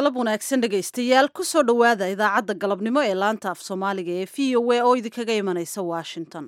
galab wanaagsan dhegaystayaal kusoo dhowaada idaacadda galabnimo ee laanta af soomaaliga ee v o a oo idinkaga imanaysa washington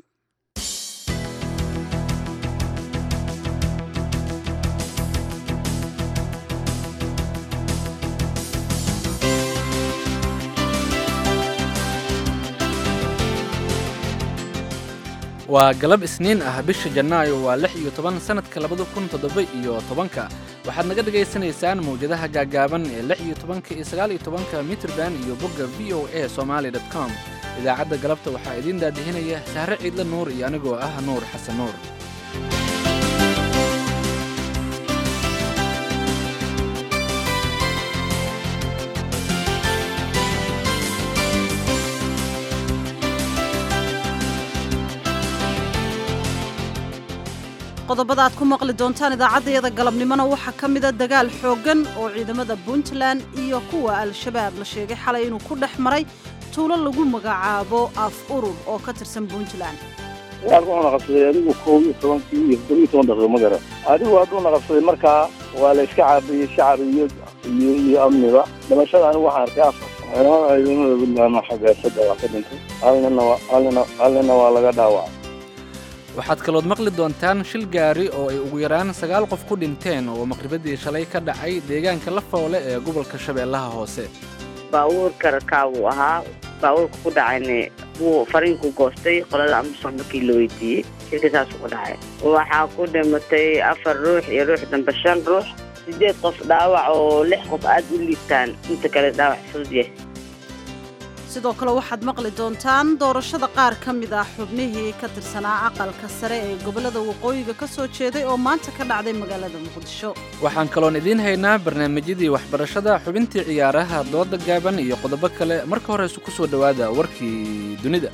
waa galab isniin ah bisha janaayo waa lix iyo toban sannadka labada kun toddoba iyo tobanka waxaad naga dhagaysanaysaan mawjadaha gaagaaban ee lix iyo tobanka iyo sagaal iyo tobanka mitrban iyo bogga v o a somaali dot com idaacadda galabta waxaa idiin daadihinaya sahre ciidle nuur iyo anigoo ah nuur xasan nuur qodobada aad ku maqli doontaan idaacaddayada galabnimona waxaa ka mida dagaal xooggan oo ciidamada puntland iyo kuwa al-shabaab la sheegay xalay inuu ku dhex maray tuulo lagu magacaabo af urur oo ka tirsan puntland dagaalka wuxuuna qabsaday adigu kow iyo tobankii iyo toddoba iyo toban daqiiqo ma garan adigu hadduuna qabsaday markaa waa la iska caabiyey shacab iyo iyo iyo amniba dhimashada anigu waxaan arkay afar ciidamada ciidamada puntland xagga saddex waa ka dhintay halnina waa halnina halnina waa laga dhaawacay waxaad kalood maqli doontaan shil gaari oo ay ugu yaraan sagaal qof ku dhinteen oo maqribadii shalay ka dhacay deegaanka la foole ee gobolka shabeellaha hoose baabuurka rakaabuu ahaa baabuurka ku dhacayna wuu fariinku goostay qolada amison markii la weydiiyey shilka saasuu ku dhacay waxaa ku dhimatay afar ruux iyo ruux dambe shan ruux siddeed qof dhaawac oo lix qof aad u liibtaan inta kale dhaawac fudud yahay sidoo kale waxaad maqli doontaan doorashada qaar ka mid ah xubnihii ka tirsanaa aqalka sare ee gobollada waqooyiga ka soo jeeday oo maanta ka dhacday magaalada muqdisho waxaan kaloon idiin haynaa barnaamijyadii waxbarashada xubintii ciyaaraha dooda gaaban iyo qodobo kale marka horeyse ku soo dhowaada warkii dunida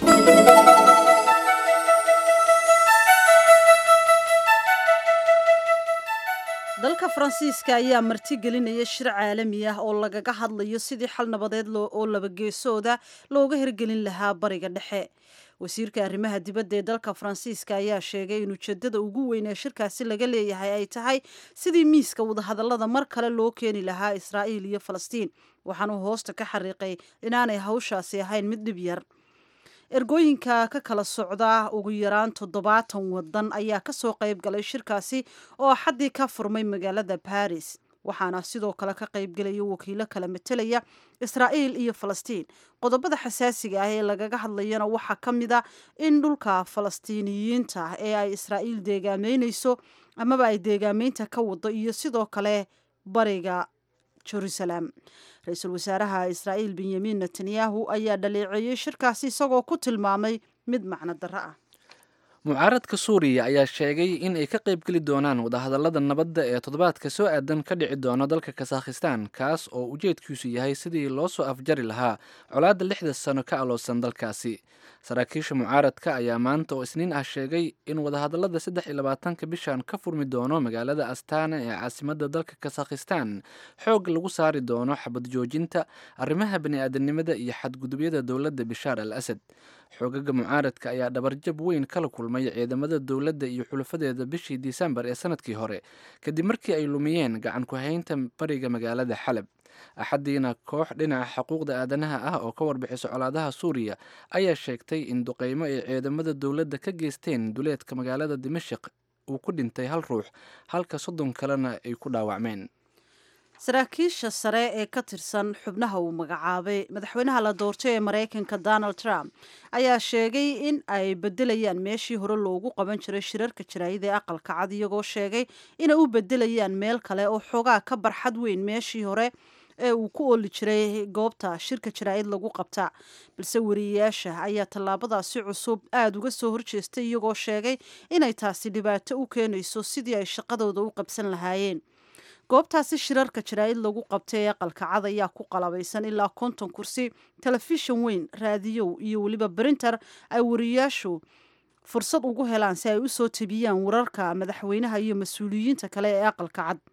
dalka faransiiska ayaa martigelinaya shir caalami ah oo lagaga hadlayo sidii xal nabadeed oo labageesooda looga hirgelin lahaa bariga dhexe wasiirka arrimaha dibadda ee dalka faransiiska ayaa sheegay in ujeedada ugu weyn ee shirkaasi laga leeyahay ay tahay sidii miiska wadahadallada mar kale loo keeni lahaa israa'iil iyo falastiin waxaanuu hoosta ka xariiqay inaanay hawshaasi ahayn mid dhib yar ergooyinka ka kala socda ugu yaraan toddobaatan wadan ayaa kasoo qayb galay shirkaasi oo xaddii ka furmay magaalada baris waxaana sidoo kale ka qaybgelaya wakiilo kala matelaya israa'iil iyo falastiin qodobada xasaasiga ah ee lagaga hadlayana waxaa ka mid a in dhulka falastiiniyiinta ee ay israa'iil deegaameyneyso amaba ay deegaameynta ka wado iyo sidoo kale bariga jerusalem ra-iisul wasaaraha israa'iil benyamin netanyahu ayaa dhaleeceeyey shirkaasi isagoo ku tilmaamay mid macno darro ah mucaaradka suuriya ayaa sheegay in ay ka qaybgeli doonaan wadahadallada nabadda ee toddobaadka soo aadan ka dhici doono dalka kasakhistan kaas oo ujeedkiisu yahay sidii loo soo afjari lahaa colaadda lixda sano ka aloosan dalkaasi saraakiisha mucaaradka ayaa maanta oo isniin ah sheegay in wadahadallada saddex iyo labaatanka bishan ka furmi doono magaalada astana ee caasimadda dalka kasakhistan xoog lagu saari doono xabad joojinta arrimaha bani-aadanimada iyo xadgudubyada dowladda bishaar al asad xoogaga mucaaradka ayaa dhabarjab weyn kala kulmay ciidamada dowladda iyo xulafadeeda bishii disembar ee sanadkii hore kadib markii ay lumiyeen gacan ku-haynta bariga magaalada xalab axaddiina koox dhinaca xuquuqda aadanaha ah oo ka warbixisa colaadaha suuriya ayaa sheegtay in duqeymo ay ciidamada dowladda ka geysteen duleedka magaalada dimashik uu ku dhintay hal ruux halka soddon kalena ay ku dhaawacmeen saraakiisha sare ee ka tirsan xubnaha uu magacaabay madaxweynaha la doortay ee maraykanka donald trump ayaa sheegay in ay bedelayaan meeshii hore loogu qaban jiray shirarka jaraayada ee aqalka cad iyagoo sheegay inay u bedelayaan meel kale oo xoogaa ka barxad weyn meeshii hore ee uu ku ooli jiray goobta shirka jaraa'id lagu qabta balse wariyeyaasha ayaa tallaabadaasi cusub aada uga soo horjeestay iyagoo sheegay inay taasi dhibaato u keenayso sidii ay shaqadooda u qabsan lahaayeen goobtaasi shirarka jaraa'id lagu qabtay ee aqalka cad ayaa ku qalabaysan ilaa konton kursi telefishan weyn raadiyow iyo weliba brinter ay wariyeyaashu fursad ugu helaan si ay u soo tabiyaan wararka madaxweynaha iyo mas-uuliyiinta kale ee aqalka cad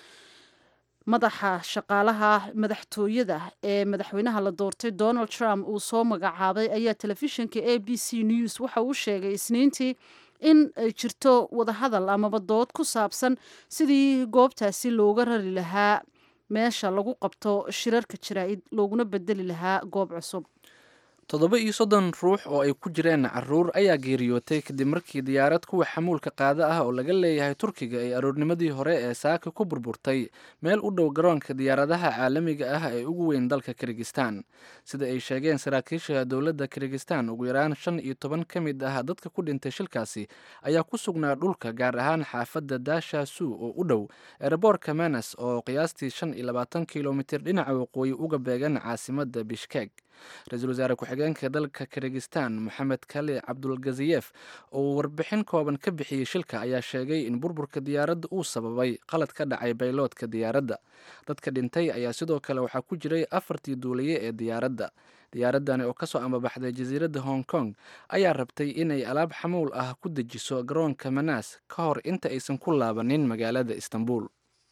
madaxa shaqaalaha madaxtooyada ee madaxweynaha la doortay donald trump uu soo magacaabay ayaa telefishinka a b c news waxa uu sheegay isniintii in ay jirto wadahadal amaba dood ku saabsan sidii goobtaasi looga rari lahaa meesha lagu qabto shirarka jaraa'id looguna bedeli lahaa goob cusub toddoba iyo soddon ruux oo ay ku jireen caruur ayaa geeriyootay kadib markii diyaarad kuwa xamuulka qaada ah oo laga leeyahay turkiga ay aroornimadii hore ee saaka ku burburtay meel u dhow garoonka diyaaradaha caalamiga ah ee ugu weyn dalka kirgistan sida ay sheegeen saraakiisha dowladda kirgistan ugu yaraan shan iyo toban ka mid ah dadka ku dhintay shilkaasi ayaa ku sugnaa dhulka gaar ahaan xaafadda daasha suu oo u dhow ereborka menas oo qiyaastii shan iyo labaatan kilomitir dhinaca waqooyi uga beegan caasimadda bishkek ra-iisul wasaare ku-xigeenka dalka kirgistan moxamed kali cabdulgaziyef oo warbixin kooban ka bixiyey shilka ayaa sheegay in burburka diyaaradda uu sababay qalad ka dhacay bayloodka diyaaradda dadka dhintay ayaa sidoo kale waxaa ku jiray afartii duuliye ee diyaaradda diyaaradani oo kasoo ambabaxday jasiiradda hong kong ayaa rabtay inay alaab xamuul ah ku dejiso garoonka manaas ka hor inta aysan ku laabanin magaalada istanbul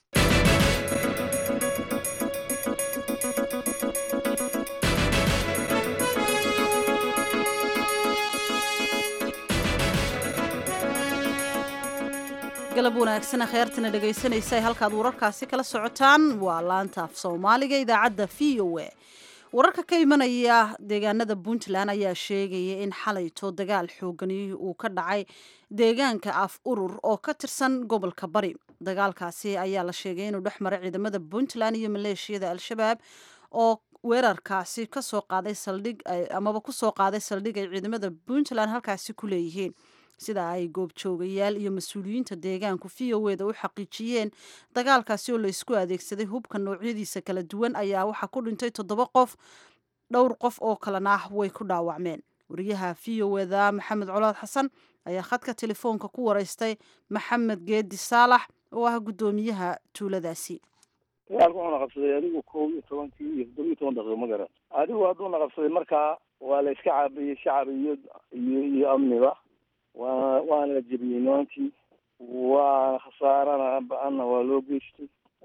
galab wanaagsan kheyrtana dhegaysanaysa halkaad wararkaasi kala socotaan waa laanta af soomaaliga idaacadda v o a wararka ka imanaya deegaanada puntland ayaa sheegaya in xalayto dagaal xoogani uu ka dhacay deegaanka af urur oo ka tirsan gobolka bari dagaalkaasi ayaa la sheegay inuu dhex maray ciidamada puntland iyo maleeshiyada al-shabaab oo weerarkaasi kasoo qaaday saldhig amaba kusoo qaaday saldhig ay ciidamada puntland halkaasi ku leeyihiin sida ay goobjoogayaal iyo mas-uuliyiinta deegaanku v o eda u xaqiijiyeen dagaalkaasi oo la isku adeegsaday hubka noocyadiisa kala duwan ayaa waxaa ku dhintay toddoba qof dhowr qof oo kalena ah way ku dhaawacmeen wariyaha v o eda maxamed colaad xasan ayaa khadka telefoonka ku wareystay maxamed geedi saalax oo ah guddoomiyaha tuuladaasi dagaalka wuxuuna qabsaday adigu kow iyo tobankii iyo toddoba iyo toban daqiiqo ma garan adigu hadduuna qabsaday markaa waa la iska caabiyey shacab iyo iyo iyo amniba waa waana la jebiyey nimankii waa khasaarana ba-anna waa loo geystay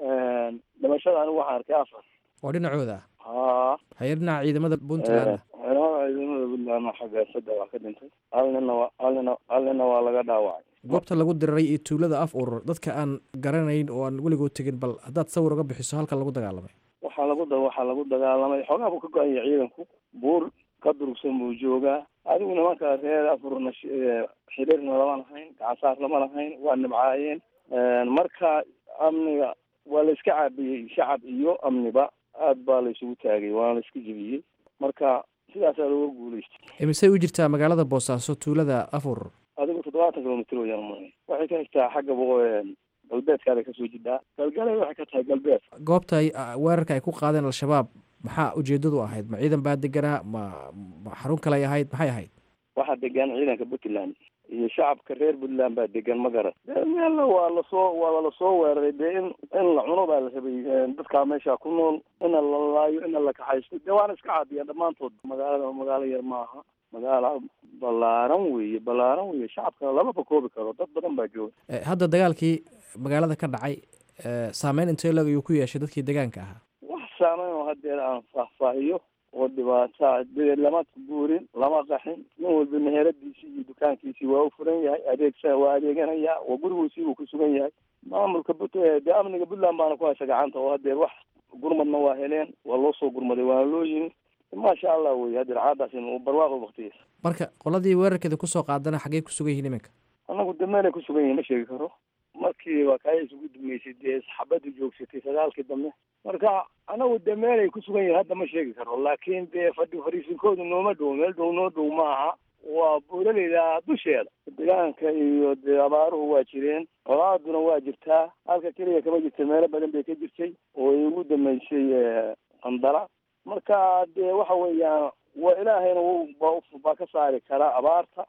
dhimashada anigu waxaan arkay afar oo dhinacooda haa haye dhinaca ciidamada puntland ciidamada ciidamada puntland xagga saddex waa ka dhintay hal nina waa hal nina hal nina waa laga dhaawacay goobta lagu diriray iyo tuulada af urur dadka aan garanayn oo aan weligood tegin bal haddaad sawir uga bixiso halka lagu dagaalamay waxaa lagu da waxaa lagu dagaalamay xoogaa buu ka go-an yahay ciidanku buur ka durugsan buu joogaa adigu nimanka reer afurna xiriirna lama lahayn gacansaar lama lahayn waa nibcaayeen marka amniga waa la iska caabiyey shacab iyo amniba aad baa la isugu taagay waana la iska jebiyey marka sidaasaa looga guulaystay imisey u jirtaa magaalada boosaaso tuulada af urur adigu toddobaatan kilomitr wayaan ma waxay ka xigtaa xagga galbeedkaabay kasoo jidhaa galgalay waxay ka tahay galbeed goobta ay weerarka ay ku qaadeen al-shabaab maxaa ujeedadu ahayd ma ciidan baa deganaa ma ma xarun kale ay ahayd maxay ahayd waxaa degan ciidanka puntland iyo shacabka reer puntland baa degan ma garan meelna waa lasoo waa lasoo weeraray dee in in la cuno baa la rabay dadkaa meesha ku nool ina la laayo ina la kaxaysto dee waana iska caabiyaan dhammaantood magaalada magaalo yar maaha magaalo ballaaran weeye ballaaran weeye shacabka lamaba koobi karo dad badan baa jooga hadda dagaalkii magaalada ka dhacay saameyn intee lag ayuu ku yeeshay dadkii deegaanka ahaa wax saameyn oo hadeer aan faahfaahiyo oo dhibaata dee lama guurin lama qaxin nin walba meheradiisii iyo dukaankiisii waa u furan yahay adeegsa waa adeeganaya waa gurigiisii buu ku sugan yahay maamulka but dee amniga puntland baana ku haysa gacanta oo hadeer wax gurmadna waa heleen waa loo soo gurmaday waana loo yimi maasha allah wey hadeer caadaasi barwaaqo waktigiisa marka qoladii weerarkeeda kusoo qaadana xaggey ku sugan yihiin iminka anagu de meelay ku sugan yihin ma sheegi karo markii waa kaaya isugu dumeysay dee xabaddu joogsatay sagaalkii dambe marka anagu de meelay ku sugan yihin hadda ma sheegi karo laakiin dee fadhi fariisinkoodu nooma dhow meel dhow noo dhow maaha waa buulaleyda dusheeda deegaanka iyo dee abaaruhu waa jireen colaaduna waa jirtaa halka keliya kama jirta meelo badan bay ka jirtay oo ay ugu dameysay qandala marka dee waxa weeyaan waa ilaahayna baa ka saari karaa abaarta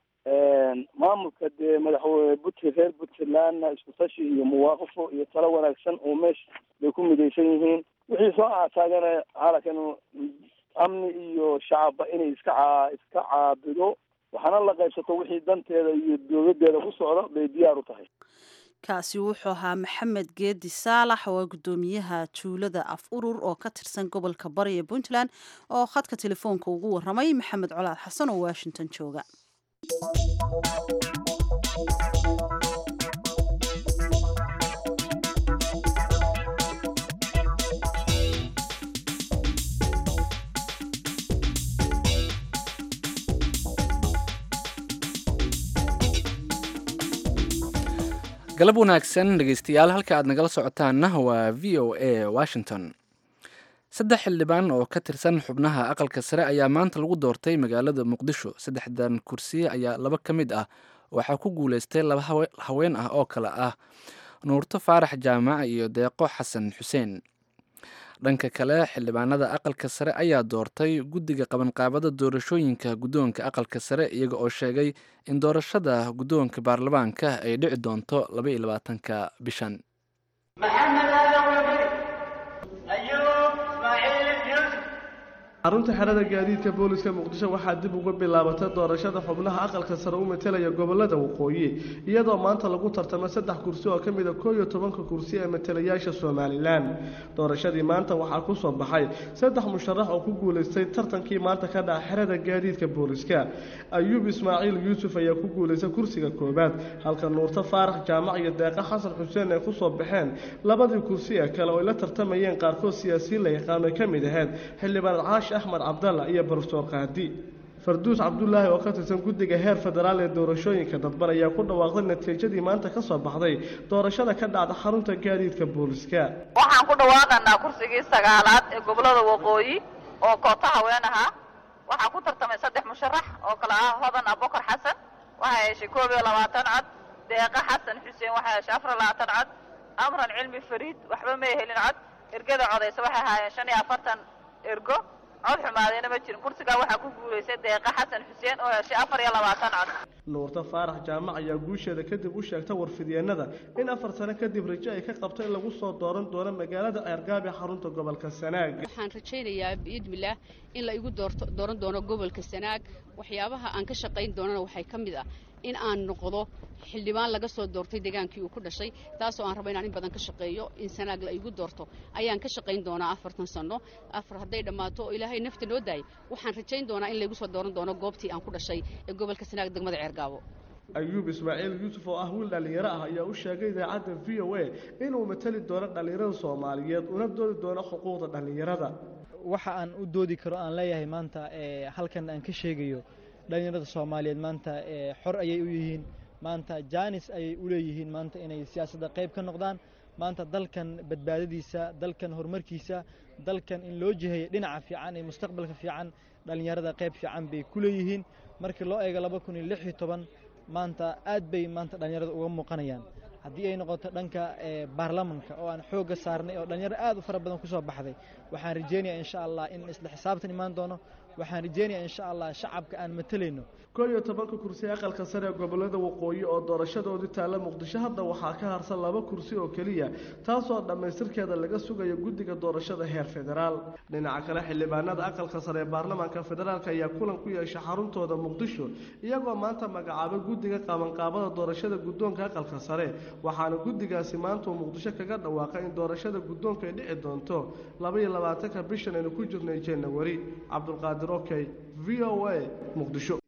maamulka dee madaxweyne but reer puntlandna isku tashi iyo muwaaqafo iyo talo wanaagsan oo meesha bay ku midaysan yihiin wixii soo aataagana halakan amni iyo shacabba inay iska caa iska caabido waxaana la qaybsato wixii danteeda iyo dowladeeda ku socda bay diyaar u tahay kaasi wuxuu ahaa maxamed geedi saalax oo ah guddoomiyaha tuulada af urur oo ka tirsan gobolka bari ee puntland oo khadka telefoonka ugu waramay maxamed colaad xasan oo washington jooga galab wanaagsan dhegeystayaal halka aad nagala socotaanna waa v o a washington saddex xildhibaan oo ka tirsan xubnaha aqalka sare ayaa maanta lagu doortay magaalada muqdisho saddexdan kursi ayaa laba ka mid ah waxaa ku guuleystay laba haween ah oo kale ah nuurto faarax jaamac iyo deeqo xasan xuseen dhanka kale xildhibaanada aqalka sare ayaa doortay guddiga qabanqaabada doorashooyinka guddoonka aqalka sare iyaga oo sheegay in doorashada guddoonka baarlamaanka ay dhici doonto laba iyo labaatanka bishan xarunta xerada gaadiidka booliska muqdisho waxaa dib uga bilaabatay doorashada xubnaha aqalka sare u matelaya gobolada waqooyi iyadoo maanta lagu tartamo saddex kursi oo ka mid a koo iyo tobanka kursi ee matalayaasha somalilan doorashadii maanta waxaa ku soo baxay saddex musharax oo ku guulaystay tartankii maanta ka dhaca xerada gaadiidka booliska ayuub ismaaciil yuusuf ayaa ku guulaystay kursiga koowaad halka nuurto faarax jaamac iyo deeqa xasan xuseen ay kusoo baxeen labadii kursi ee kale oo ay la tartamayeen qaarkood siyaasiyiin la yaqaano ay ka mid ahayd xildhibaan caash axmed cabdalla iyo barsoor qaadi farduus cabdulaahi oo ka tirsan guddiga heer federaal ee doorashooyinka dadban ayaa ku dhawaaqday natiijadii maanta ka soo baxday doorashada ka dhacda xarunta gaadiidka booliska waxaan ku dhawaaqanaa kursigii sagaalaad ee gobolada waqooyi oo koota haween ahaa waxaa ku tartamay saddex musharax oo kale ah hodan abokar xasan waxay heshay koob iyo labaatan cod deeqa xasan xuseen waxay heshay afar iyo labaatan cod amran cilmi fariid waxba may helin cod ergada codaysa waxay haayeen shan iyo afartan ergo cod xumaadeyna ma jirin kursigaa waxaa ku guulaystay deeqa xasan xuseen oo heshay afar iyo labaatan cod nuurto faarax jaamac ayaa guusheeda kadib u sheegtay warfidyeenada in afar sano kadib rajo ay ka qabto in lagu soo dooran doono magaalada ceergaab ee xarunta gobolka sanaag waxaan rajaynayaa biidmillaah in la igu doorto dooran doono gobolka sanaag waxyaabaha aan ka shaqayn doonana waxay ka mid ah in aan noqdo xildhibaan laga soo doortay degaankii uu ku dhashay taasoo aan rabo inaan in badan ka shaqeeyo in sanaag la igu doorto ayaan ka shaqayn doonaa afartan sanno afar hadday dhammaato oo ilaahay nafta noo daayay waxaan rajayn doonaa in laygu soo dooran doono goobtii aan ku dhashay ee gobolka sanaag degmada ceergaabo ayuub ismaaciil yuusuf oo ah wiil dhallinyaro ah ayaa u sheegay idaacadda v o a inuu matali doono dhallinyarada soomaaliyeed una doodi doono xuquuqda dhallinyarada waxa aan u doodi karo aan leeyahay maanta halkan aan ka sheegayo dhallinyarada soomaaliyeed maanta xor ayay u yihiin maanta jaanis ayay u leeyihiin maanta inay siyaasadda qayb ka noqdaan maanta dalkan badbaadadiisa dalkan horumarkiisa dalkan in loo jiheeyo dhinaca fiican iyo mustaqbalka fiican dhallinyarada qayb fiican bay ku leeyihiin markii loo eego laba kun iyo lix iyo toban maanta aad bay maanta dhallinyarada uga muuqanayaan haddii ay noqoto dhanka baarlamanka oo aan xoogga saarnay oo dhallinyaro aad u fara badan ku soo baxday waxaan rajeynayaa insha allah in isla xisaabtan imaan doono waxaan rajeynayaa insha allah shacabka aan matalayno koo iyo tobanka kursi aqalka sare ee gobolada waqooyi oo doorashadoodii taalla muqdisho hadda waxaa ka harsan laba kursi oo keliya taasoo dhammaystirkeeda laga sugayo guddiga doorashada heer federaal dhinaca kale xildhibaanada aqalka sare ee baarlamaanka federaalk ayaa kulan ku yeeshay xaruntooda muqdisho iyagoo maanta magacaabay guddiga qabanqaabada doorashada guddoonka aqalka sare waxaana guddigaasi maanta uu muqdisho kaga dhawaaqay in doorashada guddoonka ay dhici doonto laba iyo labaatanka bishan aynu ku jirnay janawari cabdulqaadir okey v o a muqdisho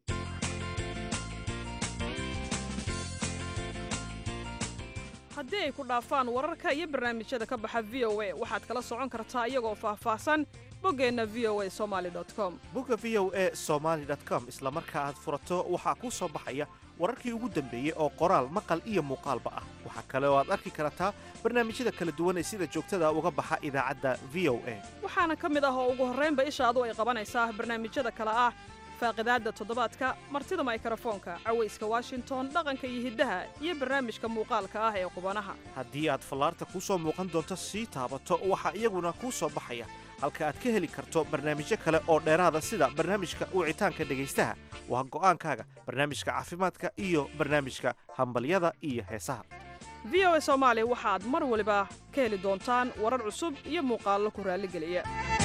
haddii ay ku dhaafaan wararka iyo barnaamijyada ka baxa v o a waxaad kala socon kartaa iyagoo faahfaahsan boggeenna v o a somali com bogga v o a somaali com isla marka aad furato waxaa kuu soo baxaya wararkii ugu dambeeyey oo qoraal maqal iyo muuqaalba ah waxaa kale oo aad arki kartaa barnaamijyada kala duwan ee sida joogtada uga baxa idaacadda v o a waxaana ka mid ah oo ugu horraynba ishaadu ay qabanaysaa barnaamijyada kale ah faaqidaadda toddobaadka martida maykrofoonka cawayska washington dhaqanka iyo hiddaha iyo barnaamijka muuqaalka ah ee qubanaha haddii aad fallaarta kuu soo muuqan doonto sii taabato waxaa iyaguna kuu soo baxaya halka aad ka heli karto barnaamijyo kale oo dheeraada sida barnaamijka wicitaanka dhegaystaha waa go'aankaaga barnaamijka caafimaadka iyo barnaamijka hambalyada iyo heesaha v o a soomaali waxaad mar waliba ka heli doontaan warar cusub iyo muuqaallo ku raalligeliya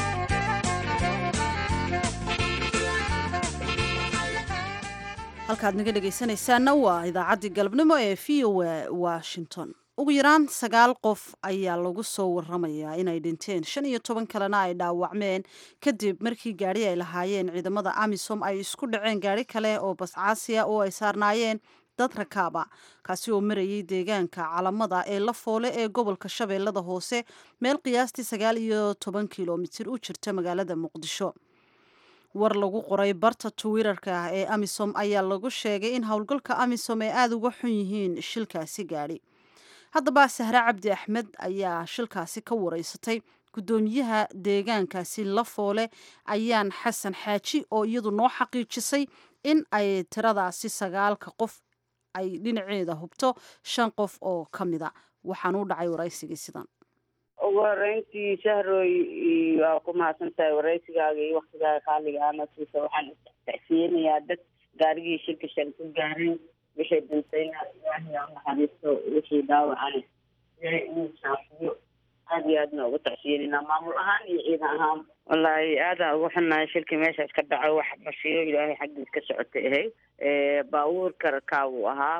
halkaad naga dhegaysanaysaanna waa idaacaddii galabnimo ee v o a washington ugu yaraan sagaal qof ayaa lagu soo waramayaa inay dhinteen shan iyo toban kalena ay dhaawacmeen kadib markii gaadhi ay lahaayeen ciidamada amisom ay isku dhaceen gaadhi kale oo bascaasiya oo ay saarnaayeen dad rakaaba kaasi oo marayay deegaanka calamada ee la foole ee gobolka shabeellada hoose meel qiyaastii sagaal iyo toban kilomitir u jirta magaalada muqdisho war lagu qoray barta twitter-ka ah ee amisom ayaa lagu sheegay in howlgalka amisom ay aada uga xun yihiin shilkaasi gaadhi haddaba sahre cabdi axmed ayaa shilkaasi ka wareysatay guddoomiyaha deegaankaasi lafoole ayaan xasan xaaji oo iyadu noo xaqiijisay in ay tiradaasi sagaalka qof ay dhinaceeda hubto shan qof oo ka mida waxaan u dhacay waraysigii sidan ugu horeyntii shahroy waa ku mahadsan tahay waraysigaaga iyo waktigaaga qaaliga ana siisa waxaan tacsiyeynayaa dad gaarigii shilka shan ku gaareen wixii dhintayna ilaahay ha naxariisto wixii dhaawacana ilaahay inuu saafiyo aada iyo aadna ugu tacsiyeynayna maamul ahaan iyo ciidan ahaan wallaahi aadaan ugu xunnahay shilkii meeshaas ka dhaco wax bashiyo ilaahay xaggiis ka socotay ahay baabuurka rakaabuu ahaa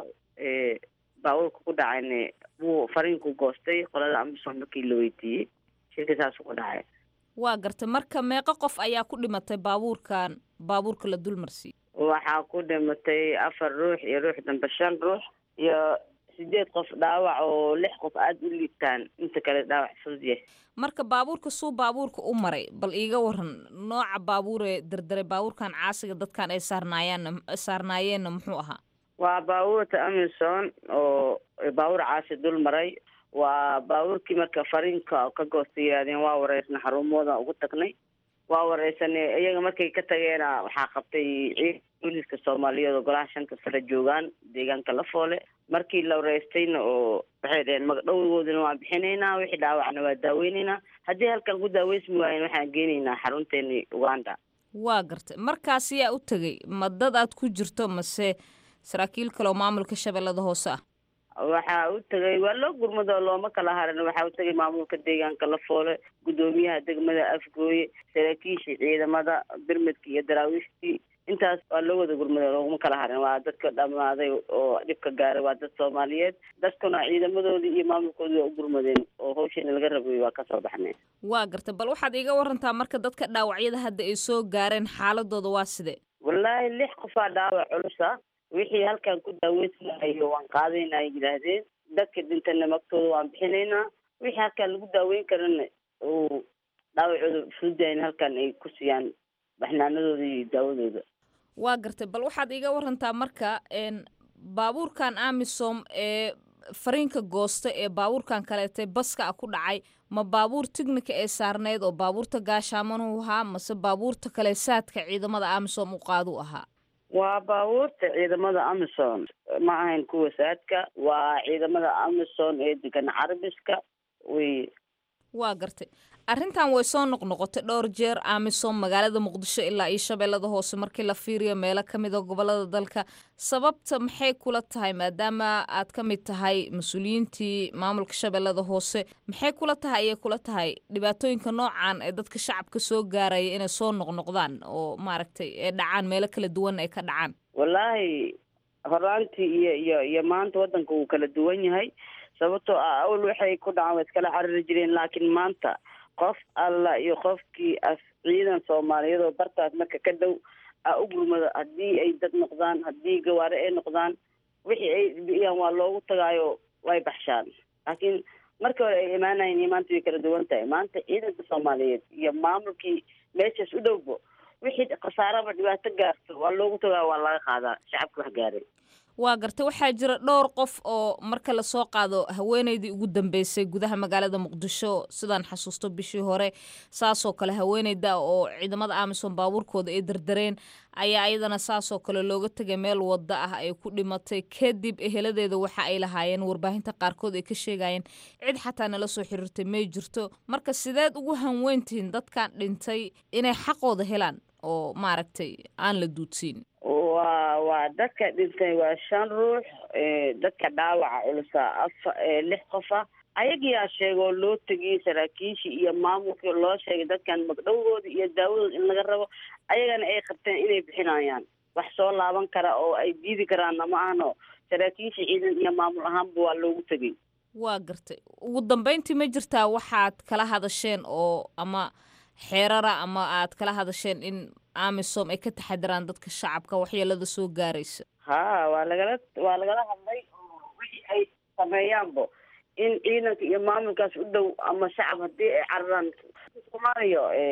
baabuurka ku dhacayna wuu fariinku goostay qolada amisom markii la weydiiyey shilka saasuu ku dhacay waa gartay marka meeqo qof ayaa ku dhimatay baabuurkan baabuurka la dulmarsiiyey waxaa ku dhimatay afar ruux iyo ruux dambe shan ruux iyo sideed qof dhaawac oo lix qof aada u liibtaan inta kale dhaawac fudud yahay marka baabuurka suu baabuurka u maray bal iiga waran nooca baabuuree derderay baabuurkan caasiga dadkan ay saarnaayeen saarnaayeenna muxuu ahaa waa baabuurta amison oo baabuur caasi dul maray waa baabuurkii marka fariinka ka goosta yidhahdeen waa wareysna xarumooda ugu tagnay waa wareysanay iyaga markay ka tageena waxaa qabtay ciid booliiska soomaaliyeed oo golaha shanta sare joogaan deegaanka lafoole markii la wareystayna oo waxay dhaheen magdhowgoodana waan bixinaynaa wixii dhaawacna waa daaweynaynaa haddii halkan ku daaweysmi waayen waxaan geenaynaa xarunteeni uganda waa gartay markaas yaa u tegay ma dad aad ku jirto mase saraakiil kale oo maamulka shabeellada hoose ah waxaa u tegay waa loo gurmado looma kala harin waxaa u tegay maamulka deegaanka lafoole guddoomiyaha degmada afgooye saraakiishii ciidamada birmidka iyo daraawiishtii intaas waa loo wada gurmado looguma kala harin waa dadka dhammaaday oo dhibka gaaray waa dad soomaaliyeed dadkuna ciidamadoodii iyo maamulkoodii waa u gurmadeen oo hawshiina laga rabay waa kasoo baxnay waa gartay bal waxaad iiga warantaa marka dadka dhaawacyada hadda ay soo gaareen xaaladooda waa sidee wallaahi lix qofaa dhaawac culusa wixii halkan ku daaweysanayo waan qaadaynaa ay yidhaahdeen dadka dhintana magtooda waan bixinaynaa wixii halkan lagu daaweyn karana uu dhaawacooda fududayn halkan ay ku siiyaan baxnaanadooda iyo daawadooda waa gartay bal waxaad iiga warantaa marka baabuurkan amisom ee fariinka goosta ee baabuurkan kaleetay baska ah ku dhacay ma baabuur tignika ee saarneyd oo baabuurta gaashaamanuu ahaa mase baabuurta kale saadka ciidamada amisom u qaaduu ahaa waa baabuurta ciidamada amison ma ahayn kuwa saadka waa ciidamada amison ee degan carabiska wey waa gartay arrintan way soo noqnoqotay dhowr jeer amisom magaalada muqdisho ilaa iyo shabeellada hoose markii la fiiriyo meelo ka mid a gobolada dalka sababta maxay kula tahay maadaama aad ka mid tahay mas-uuliyiintii maamulka shabeellada hoose maxay kula tahay ayay kula tahay dhibaatooyinka noocan ee dadka shacabka soo gaaraya inay soo noqnoqdaan oo maaragtay ee dhacaan meelo kala duwan ay ka dhacaan wallaahi horaantii iyo iyo iyo maanta waddanka wuu kala duwan yahay sababtoo ah awal waxay ku dhacaan way iskala cariri jireen laakiin maanta qof alla iyo qofkii af ciidan soomaaliyeed oo bartaas marka ka dhow a u gurmado haddii ay dad noqdaan haddii gawaare ay noqdaan wixii ay biyaan waa loogu tagaayo way baxshaan laakiin markii hore ay imaanayen iyo maanta way kala duwan tahay maanta ciidanka soomaaliyeed iyo maamulkii meeshaas u dhowbo wixii khasaaraba dhibaato gaarto waa loogu tagaayo waa laga qaadaa shacabka wax gaaray waa gartay waxaa jira dhowr qof oo marka lasoo qaado haweeneydii ugu dambeysay gudaha magaalada muqdisho sidaan xasuusto bishii hore saasoo kale haweeneyda oo ciidamada amisom baabuurkooda ay dardareen ayaa iyadana saasoo kale looga tegay meel wada ah ay ku dhimatay kadib eheladeeda waxa ay lahaayeen warbaahinta qaarkood ay ka sheegayeen cid xataa nala soo xiriirtay may jirto marka sideed ugu hanweyntihiin dadkan dhintay inay xaqooda helaan oo maaragtay aan la duudsiin waa waa dadka dhintay waa shan ruux dadka dhaawaca culusa afa lix qofa ayagiyaa sheegoo loo tegiyey saraakiishii iyo maamulkii loo sheegay dadkan magdhowgooda iyo daawadooda in laga rabo ayagana ay qabteen inay bixinayaan wax soo laaban kara oo ay diidi karaanna ma ahno saraakiishii ciidan iyo maamul ahaanba waa loogu tegey waa gartay ugu dambeyntii ma jirtaa waxaad kala hadasheen oo ama xeerara ama aad kala hadasheen in amisom ay ka taxadiraan dadka shacabka waxyeelada soo gaaraysa ha waa lagala waa lagala hadlay oo wixii ay sameeyaanbo in ciidanka iyo maamulkaas u dhow ama shacab haddii ay cararaan somaaliya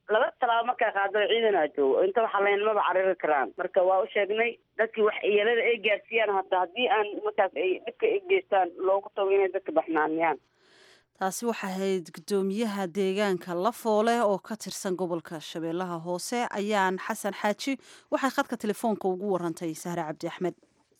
laba talaabo markaa qaado ciidanaa joogo inta waxaa lahayn maba cariri karaan marka waa u sheegnay dadkii wax iyalada ay gaarsiiyaan hata haddii aan markaas ay dhibka ay geystaan loogu tago inay dadka baxnaaniyaan taasi waxay ahayd guddoomiyaha deegaanka lafoole oo ka tirsan gobolka shabeellaha hoose ayaan xasan xaaji waxay khadka telefoonka ugu warantay sahre cabdi axmed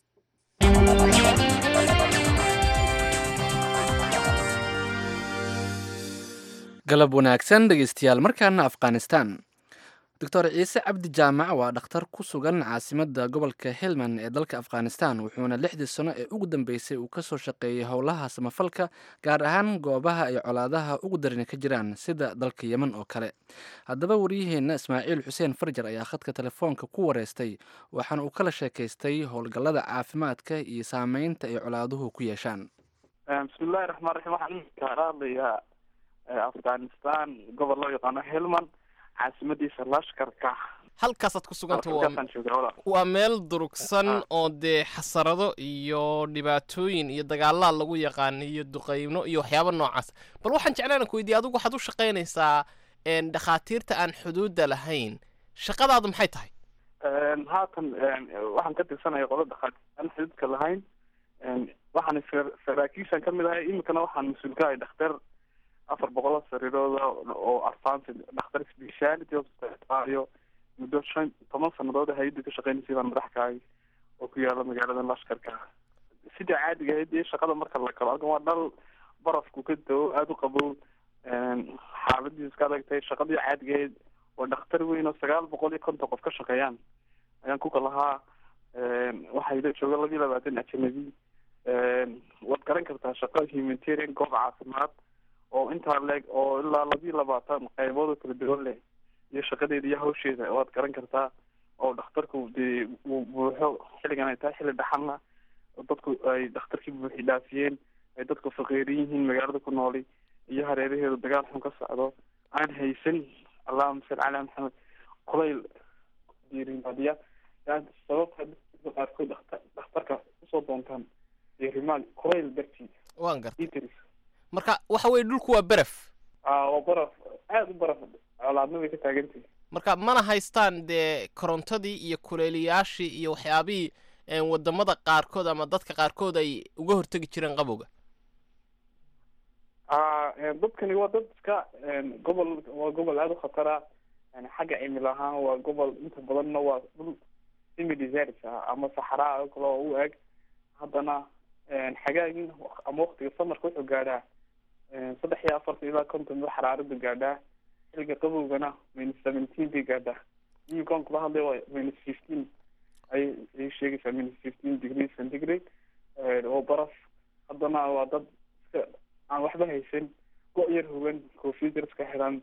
galab wanaagsan dhegeystayaal markaana afghanistan doctor ciise cabdi jaamac waa dhakhtar ku sugan caasimadda gobolka helmand ee dalka afghanistan wuxuuna lixdii sano ee ugu dambeysay uu kasoo shaqeeyey howlaha samafalka gaar ahaan goobaha ay colaadaha ugu darani ka jiraan sida dalka yemen oo kale haddaba waryaheenna ismaaciil xuseen farjar ayaa khadka telefoonka ku wareystay waxaana uu kala sheekaystay howlgallada caafimaadka iyo saameynta ay colaaduhu ku yeeshaan bismillahi raxmaan raxiim waxaan kaala hadlayaa afghanistan gobol loo yaqaano helmand caasimadiisa lashkarka halkaasaad ku suganta halkaasaan joogaa walaal waa meel durugsan oo dee xasarado iyo dhibaatooyin iyo dagaalaa lagu yaqaana iyo duqeyno iyo waxyaaba noocaas bal waxaan jeclaan ku weydiiya adigu waxaad u shaqaynaysaa dhakhaatiirta aan xuduudda lahayn shaqadaadu maxay tahay haatan waxaan ka tirsanaya qola dhakhaatiir aan xuduudka lahayn waxaan saraakiishan ka mid ahay iminkana waxaan mas-uul ka ahay dhakhtar afar boqol oo sariirooda oo arfaansi dhakhtar speciality hospitalayo muddo shan toban sanadood hay-adda ka shaqeynaysay baan madax ka ahay oo ku yaala magaalada lashkarka sida caadiga ahayd iyo shaqada marka la galo halkan waa dhal barafku ka dao aada u qabow xaaladiisu iska adag tahay shaqadii caadiga ahayd waa dhakhtar weyn oo sagaal boqol iyo konton qof ka shaqeeyaan ayaan ku kalahaa waxaa ila jooga laba iyo labaatan ajanabi waad garan kartaa shaqo humanitarian goob caafimaad oo intaa leeg oo ilaa laba iyo labaatan qaybood oo kala duwan leh iyo shaqadeeda iyo hawsheeda waad garan kartaa oo dhakhtarku dee uu buuxo xilligan ay tahay xilli dhaxalna dadku ay dhakhtarkii buuxi dhaafiyeen ay dadku faqiirin yihiin magaalada ku nooli iyo hareeraheedu dagaal xun ka socdo aan haysan allahuma salli calaa maxamed kulayl diirimaadiya sababta dadka qaarkood dhakhtar dhakhtarka usoo doontaan diirimaad kulayl dartii waan garta marka waxa weye dhulku waa beref waa baraf aada u baraf colaadna bay ka taagantahay marka mana haystaan dee korontadii iyo kuleeliyaashii iyo waxyaabihii wadamada qaarkood ama dadka qaarkood ay uga hortegi jireen qabowga dadkani waa dad iska gobol waa gobol aada u khatara xagga cimil ahaan waa gobol inta badanna waa dhul semi desert ah ama saxraa oo kale oo u eg haddana xagaagin ama waktiga samarka wuxuu gaadhaa saddex iyo afartan ilaa konton ba xaraarada gaadhaa xilliga qabowgana minus seventeen bay gaadhaa imikaon kula hadlay waa minus fifteen ay ay sheegaysaa minus fifteen degree centigrade oo baraf haddana waa dad iska aan waxba haysan go- yar hogan koofiyad yar iska xiran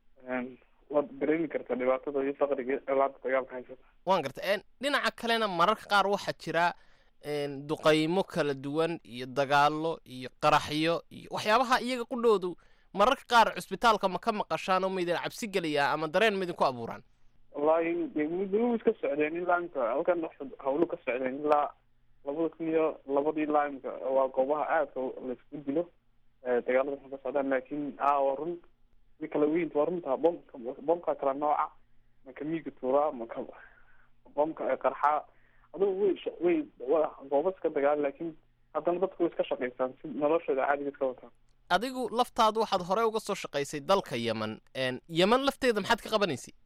waad dareemi kartaa dhibaatada iyo faqriga colaada dagaalka haysata waan garta dhinaca kalena mararka qaar waxaa jira duqaymo kala duwan iyo dagaalo iyo qaraxyo iyo waxyaabaha iyaga qudhoodu mararka qaar cusbitaalka ma ka maqashaan oo maydin cabsi geliyaa ama dareen maydin ku abuuraan wallahi de muddo iska socdeen ilaa imka halkan hawlu ka socdeen ilaa labada kun iyo labadii ilaa imka waa goobaha aadka laisku dilo dagaalada waxay ka socdaan laakin a waa run mi kala weynta waa runta bomka bomka kala nooca maka miiga tuuraa maka bomka qarxaa adugu way way gooba iska dagaal laakiin haddana dadku way iska shaqaystaan si noloshooda caadiga iska wataan adigu laftaadu waxaad hore uga soo shaqaysay dalka yemen yemen lafteeda maxaad ka qabanaysay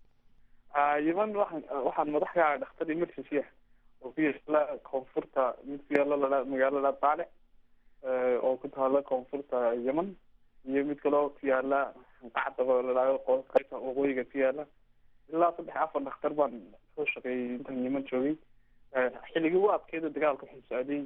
yemen waxaan waxaan madax ka ahay dhakhtar emergency ah oo ku yaala koonfurta mid ku yaala lala magaalada baale oo ku taala koonfurta yemen iyo mid kaloo ku yaala qacdaba ladhaayo qaybta waqooyiga ku yaala ilaa saddex afar dhakhtar baan soo shaqeeyay intaan yemen joogay xilligii u adkeeda dagaalka wuxuu socday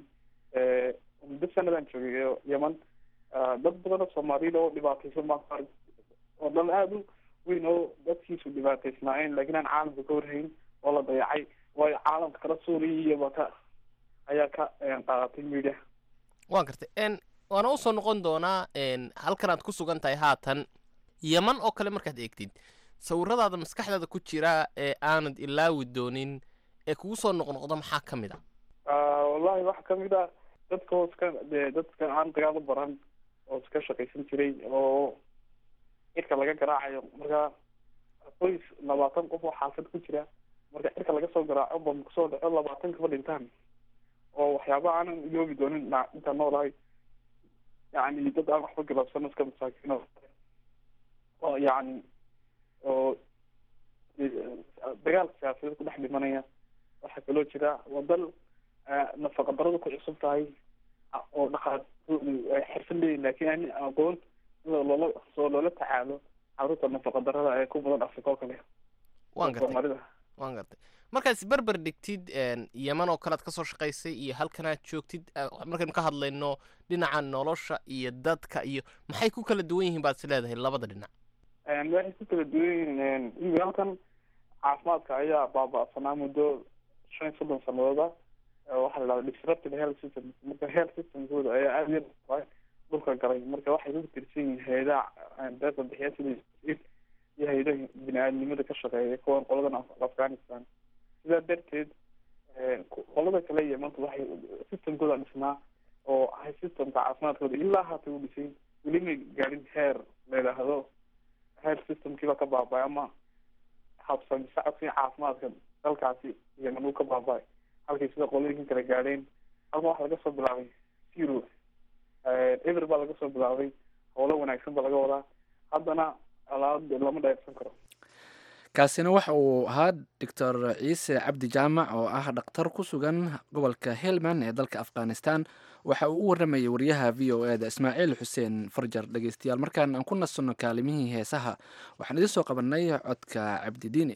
muddo sanadaan joogay yemen dad badan oo soomaaliyada oo dhibaataysan baan oo dhan aada u weyn oo dadkiisu dhibaataysnaayeen laakiin aan caalamka ka warhayn oo la dayacay waayo caalamka kala suuriya iyo baka ayaa ka qaadatay media waan gartay waana usoo noqon doonaa halkan aad ku sugan tahay haatan yeman oo kale markaad eegtid sawiradaada maskaxdaada ku jira ee aanad ilaawi doonin ee kugu soo noqnoqdo maxaa ka mid a wallahi waxaa kamid a dadka oo iska dee dadka aan dagaal u baran oo iska shaqaysan jiray oo cirka laga garaacayo marka qoys labaatan qof oo xaafad ku jira marka cirka laga soo garaaco bam kusoo dhaco labaatan kaba dhintaan oo waxyaaba aanan iloobi doonin na- intaan noolahay yacni dad aan waxba galabsan iska masaakiin oo oo yacni oo dagaal siyaasadeed ku dhex dhimanaya waxaa kaloo jira wadal nafaqa darada ku cusub tahay a- oo dhaqaatoodu ay xirfad leeyihin laakiin aan aqoon sida loola soo loola tacaalo caruurta nafaqa darada ee ku badan afrika oo kale waan gartay soomaalida waan gartay markaas berber dhigtid een, yeman oo kale aad kasoo shaqaysay iyo halkanaad joogtid eh, markaynu ka hadlayno dhinaca nolosha iyo dadka iyo maxay ku kala duwan yihiin baad is leedahay labada dhinac Een, waxay ku kala duwan yihiin imika halkan caafimaadka ayaa baaba'sanaa muddo shan iyo soddon sanadooda waxaa la dhahda disrupted health system marka health systemkooda ayaa aada iyo aad dhulka galay marka waxay ku tirsan yihiin hay-adaha deeqa bixiya sida USAID iyo hay-adaha bini-aadnimada ka shaqeeya kuwan qoladan Af- afghanistan sidaa darteed een, ku- qolada kale yemantu waxay systemkooda dhisnaa oo ahay systemka caafimaadkooda ilaa haata u dhisay weli may gaadhin heer la yidhaahdo health systemkiiba ka baaba'ay ama habsami socodkii caafimaadka dalkaasi yemen uu ka baaba'ay halkay sida qolooyinka kale gaadheen halkan waxaa laga soo bilaabay zero ever baa laga soo bilaabay howlo wanaagsan baa laga wadaa haddana alaab lama dheersan karo kaasina waxa uu ahaa doctor ciise cabdi jaamac oo ah dhakhtar ku sugan gobolka helmand ee dalka afghanistan waxa uu u waramayay wariyaha v o eda ismaaciil xuseen farjar dhegeystayaal markaan aan ku nasanno kaalimihii heesaha waxaan idiin soo qabanay codka cabdidiini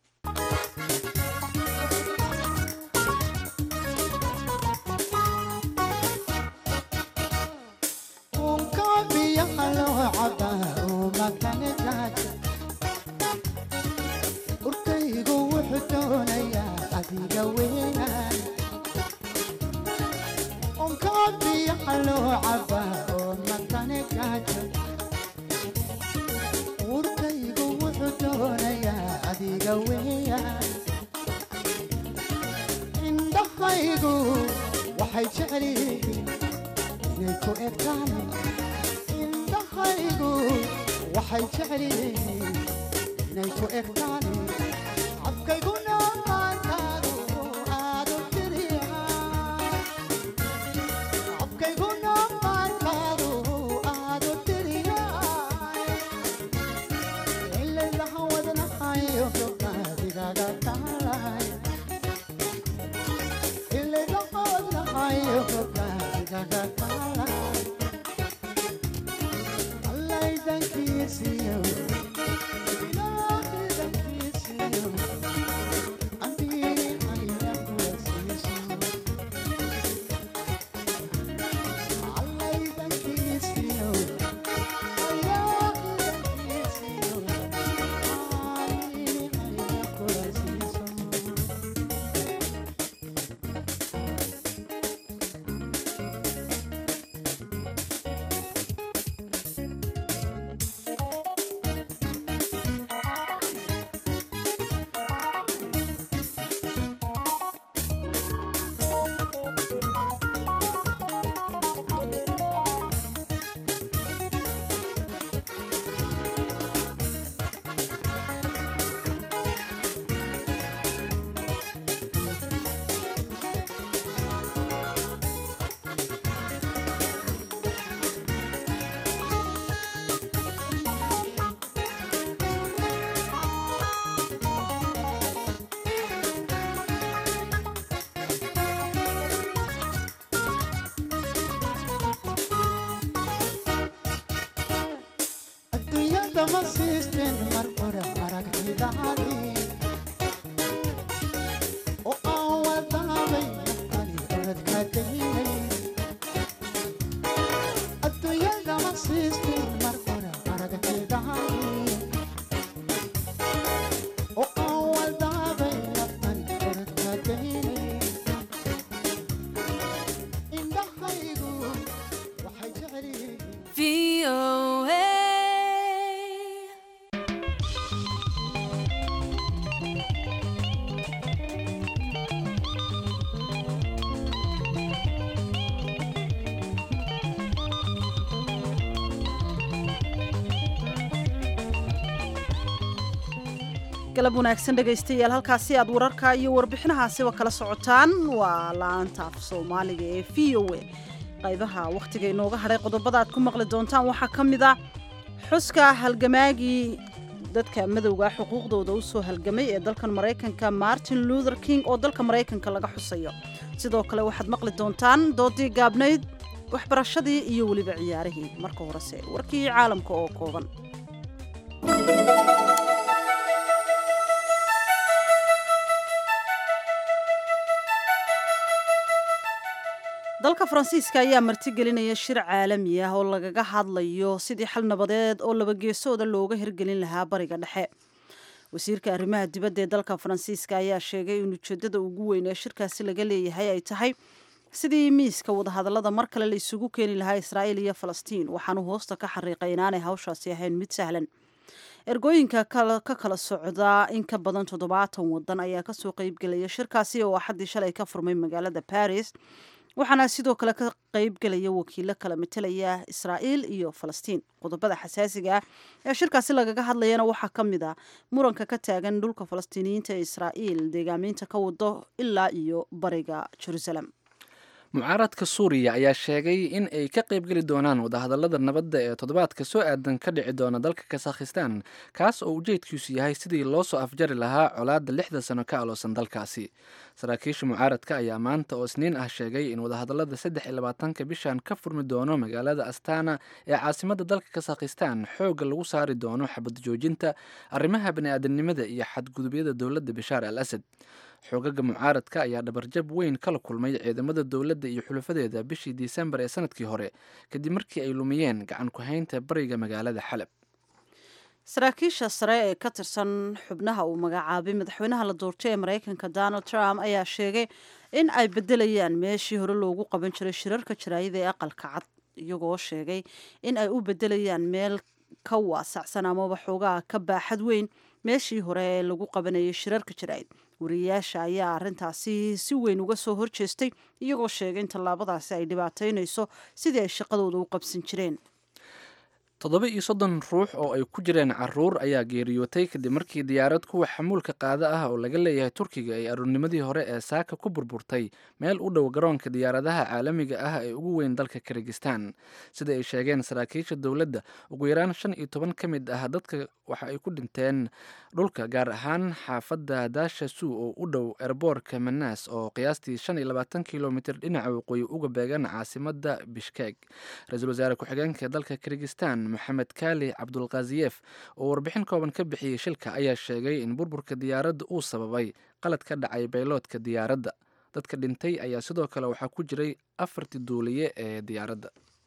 urkaygu wuxuu doonayaa adiga weynaan onkaabiyaha loo cabaa oo makane gaajo urkaygu wuxuu doonayaa adiga weeyaan indhahaygu waxay jecel yihiin inay ku egtaan indhahaygu waxay jecel yihiin inay ku egtaan afkayguna maantaadu aadu tiriyaa afkayguna maantaadu aadu tiriyaa ilaylaha wadnahayo gobnaadigaga taalay ilaylaha wadnahayo gobnaadigaga taalay allaydankiisiyo adduunyada ma siisteen mar hore aragtidaadii oo aan wadaabay ani oradka daynay adduunyada ma siisteen mar hore aragtidaadii oo aan wadaabay ani oradka daynay indhahaygu waxay jecel yihiin galab wanaagsan dhegaystayaal halkaasi aad wararka iyo warbixinahaasiba kala socotaan waa la-aanta af soomaaliga ee v o a qaybaha wakhtiga inooga hadhay qodobada aad ku maqli doontaan waxaa ka mid a xuska halgamaagii dadka madowga xuquuqdooda u soo halgamay ee dalkan maraykanka martin luther king oo dalka maraykanka laga xusayo sidoo kale waxaad maqli doontaan doodii gaabnayd waxbarashadii iyo weliba ciyaarihii marka horese warkii caalamka oo kooban dalka faransiiska ayaa martigelinaya shir caalami ah oo lagaga hadlayo sidii xal nabadeed oo labageesooda looga hirgelin lahaa bariga dhexe wasiirka arrimaha dibadda ee dalka faransiiska ayaa sheegay in ujeedada ugu weyn ee shirkaasi laga leeyahay ay tahay sidii miiska wadahadallada mar kale la isugu keeni lahaa israa'iil iyo falastiin waxaanu hoosta ka xariiqay inaanay hawshaasi ahayn mid sahlan ergooyinka ka kala socda in ka badan toddobaatan wadan ayaa kasoo qeybgelaya shirkaasi oo axaddii shalay ka furmay magaalada baris waxaana sidoo kale ka qeybgelaya wakiilo kala matelaya israa'iil iyo falastiin qodobada xasaasiga ah ee shirkaasi lagaga hadlayana waxaa ka mid a muranka ka taagan dhulka falastiiniyiinta ee israa'iil deegaameynta ka wado ilaa iyo bariga jerusalem mucaaradka suuriya ayaa sheegay in ay ka qaybgeli doonaan wadahadallada nabadda ee toddobaadka soo aadan ka dhici doona dalka kasakhistan kaas oo ujeedkiisu yahay sidii loo soo afjari lahaa colaadda lixda sano ka aloosan dalkaasi saraakiisha mucaaradka ayaa maanta oo isniin ah sheegay in wadahadallada saddex iyo labaatanka bishan ka furmi doono magaalada astana ee caasimadda dalka kasakhistan xoogga lagu saari doono xabad joojinta arrimaha bani-aadamnimada iyo xadgudubyada dowladda bashaar al asad xoogaga mucaaradka ayaa dhabarjab weyn kala kulmay ciidamada dowladda iyo xulafadeeda bishii disembar ee sanadkii hore kadib markii ay lumiyeen gacan ku-haynta bariga magaalada xalab saraakiisha sare ee ka tirsan xubnaha uu magacaabay madaxweynaha la doortay ee maraykanka donald trump ayaa sheegay in ay bedelayaan meeshii hore loogu qaban jiray shirarka jaraayada ee aqalka cad iyagoo sheegay in ay u bedelayaan meel ka waasacsan amaba xoogaha ka baaxad weyn meeshii hore ee lagu qabanayay shirarka jaraa'id wariyayaasha ayaa arrintaasi si weyn uga soo horjeestay iyagoo sheegay in tallaabadaasi ay dhibaataynayso sidii ay shaqadooda u qabsan jireen toddoba iyo soddon ruux oo ay ku jireen caruur ayaa geeriyootay kadib markii diyaarad kuwa xamuulka qaada ah oo laga leeyahay turkiga ay aroornimadii hore ee saaka ku burburtay meel u dhow garoonka diyaaradaha caalamiga ah ee ugu weyn dalka kirgistan sida ay sheegeen saraakiisha dowladda ugu yaraan shan iyo toban ka mid ah dadka waxa ay ku dhinteen dhulka gaar ahaan xaafadda daasha suu oo u dhow erboorka manaas oo qiyaastii shan iyo labaatan kilomitir dhinaca waqooyi uga beegan caasimadda bishkeeg ra-iisul wasaare ku-xigeenka dalka kirgistan maxamed kaali cabdulkaziyef oo warbixin kooban ka bixiyey shilka ayaa sheegay in burburka diyaaradda uu sababay qalad ka dhacay bayloodka diyaaradda dadka dhintay ayaa sidoo kale waxaa ku jiray afartii duuliye ee diyaaradda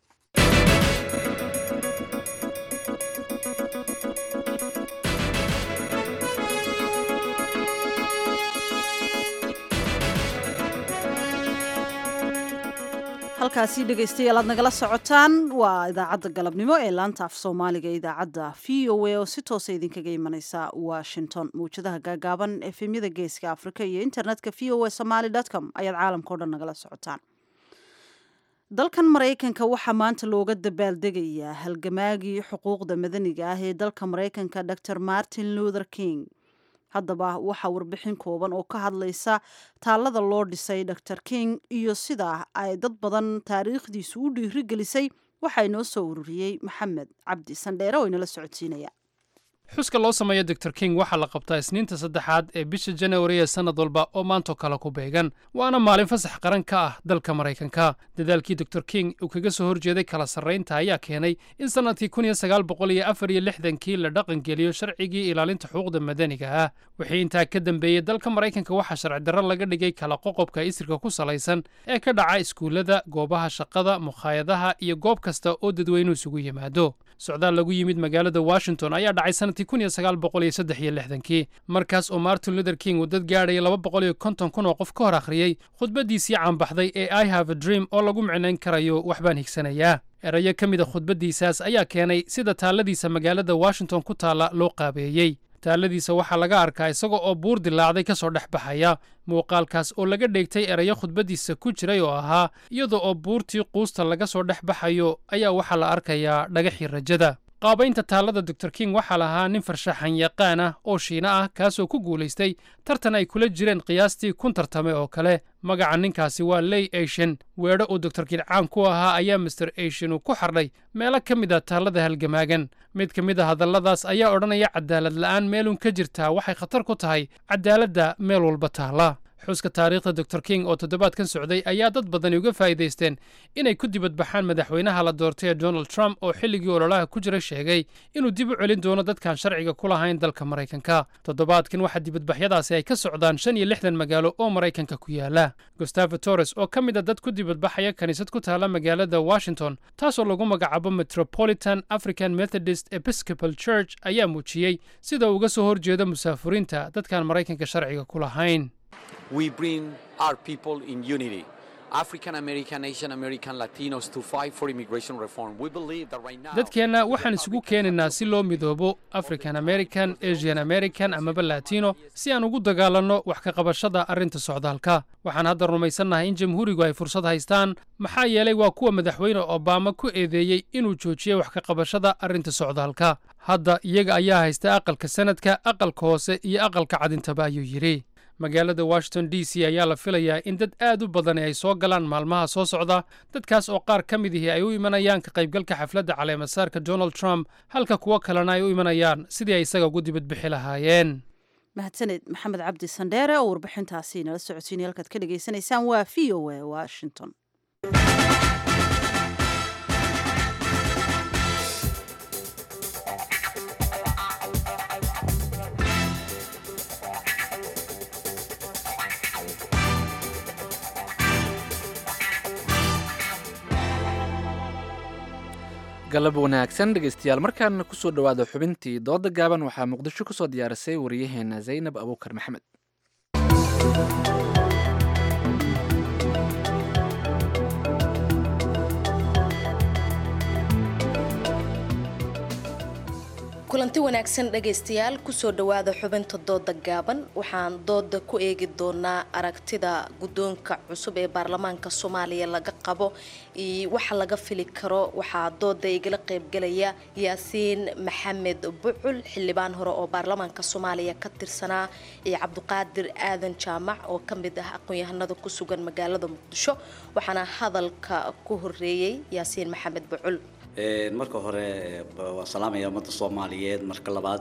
halkaasi dhegaystayaal aad nagala socotaan waa idaacadda galabnimo ee laanta af soomaaliga ee idaacadda v o a oo si toosa idinkaga imaneysa washington mawjadaha gaagaaban efemyada geeska afrika iyo internetka v o a somaly com ayaad caalamkao dhan nagala socotaan dalkan maraykanka waxaa maanta looga dabaaldegayaa halgamaagii xuquuqda madaniga ah ee dalka maraykanka dor martin luther king haddaba waxaa warbixin kooban oo ka hadlaysa taallada loo dhisay dor king iyo sida ay dad badan taariikhdiisu u dhiirigelisay waxaa inoo soo ururiyey maxamed cabdi sandheere oo inala socodsiinaya xuska loo sameeyo dor king waxaa la qabtaa isniinta saddexaad ee bisha janawari ee sannad walba oo maantoo kale ku beegan waana maalin fasax qaran ka ah dalka maraykanka dadaalkii dor king uu kaga soo horjeeday kala sarraynta ayaa keenay in sannadkii kun iyo sagaal boqol iyo afar iyo lixdankii la dhaqangeliyo sharcigii ilaalinta xuquuqda madaniga ah wixii intaa ka dambeeyey dalka maraykanka waxaa sharci darro laga dhigay kala qoqobka isirka ku salaysan ee ka dhaca iskuullada goobaha shaqada mukhaayadaha iyo goob kasta oo dadweynuhu isugu yimaado socdaal lagu yimid magaalada washington ayaa dhacay sanadkii kun iyo sagaal boqol iyo saddex iyo lixdankii markaas oo martin luther king uu dad gaadhaya laba boqol iyo konton kun oo qof ka hor akhriyey khudbaddiisii caanbaxday ee i have a dream oo lagu micnayn karayo waxbaan higsanayaa erayo ka mid a khudbaddiisaas ayaa keenay sida taalladiisa magaalada washington ku taalla loo qaabeeyey taalladiisa waxaa laga arkaa isaga oo buur dilaacday ka soo dhex baxaya muuqaalkaas oo laga dheegtay erayo khudbaddiisa ku jiray oo ahaa iyada oo buurtii quusta laga soo dhex baxayo ayaa waxaa la arkayaa dhagaxii rajada qaabaynta taallada dor king waxaa lahaa nin farshaxan yaqaan ah oo shiina ah kaasoo ku guulaystay tartan ay kula jireen qiyaastii kun tartame oo kale magaca ninkaasi waa ley ashen weedho uu dor king caan ku ahaa ayaa master ashen uu ku xardhay meelo ka mid a taallada halgamaagan mid ka mid a hadalladaas ayaa odhanaya cadaalad la'aan meelun ka jirtaa waxay khatar ku tahay cadaaladda meel walba taalla xuska taariikhda dor king oo toddobaadkan socday ayaa dad badani uga faa'iidaysteen inay ku dibadbaxaan madaxweynaha la doortay ee donald trump oo xilligii ololaha ku jira sheegay inuu dib u celin doono dadkaan sharciga ku lahayn dalka maraykanka toddobaadkan waxaa dibadbaxyadaasi ay ka socdaan shan iyo lixdan magaalo oo maraykanka ku yaala gustavo torres oo ka mid a dad ku dibadbaxaya kiniisad ku taala magaalada washington taasoo lagu magacaabo metropolitan african methodist episcopal church ayaa muujiyey sida uu uga soo horjeedo musaafuriinta dadkaan maraykanka sharciga ku lahayn we bring our people in unity. African American, Asian American, Latinos to fight for immigration reform. We believe that right now. dadkeenna waxaan isugu keenaynaa si loo midoobo african american asian american amaba latino si aan ugu dagaalanno wax ka qabashada arrinta socdaalka waxaan hadda rumaysannahay in jamhuurigu ay fursad haystaan maxaa yeelay waa kuwa madaxweyne obama ku eedeeyey inuu joojiyey wax ka qabashada arrinta socdaalka hadda iyaga ayaa haysta aqalka sanadka aqalka hoose iyo aqalka cadintaba ayuu yidhi magaalada washington d c ayaa la filayaa in dad aad u badani ay soo galaan maalmaha soo socda dadkaas oo qaar ka mid ihi ay u imanayaan ka qaybgalka xafladda caleemasaarka donald trump halka kuwo kalena ay u imanayaan sidii ay isaga ugu dibadbixi lahaayeen mahadsaned maxamed cabdi sandheere oo warbixintaasi nala socodsiinay halkaad ka dhagaysanaysaan waa v o a washington galab wanaagsan dhegaystayaal markaana kusoo dhowaada xubintii dooda gaaban waxaa muqdisho kusoo diyaarisay wariyaheena zaynab abuukar maxamed kulanti wanaagsan dhagaystayaal kusoo dhowaada xubinta dooda gaaban waxaan dooda ku eegi doonaa aragtida guddoonka cusub ee baarlamaanka soomaaliya laga qabo iyo waxa laga fili karo waxaa dooda igala qeybgalaya yaasiin maxamed bucul xildhibaan hore oo baarlamaanka soomaaliya ka tirsanaa iyo cabdiqaadir aadan jaamac oo ka mid ah aqoon-yahanada ku sugan magaalada muqdisho waxaana hadalka ku horeeyey yaasiin maxamed bucul marka hore waan salaamaya ummadda soomaaliyeed marka labaad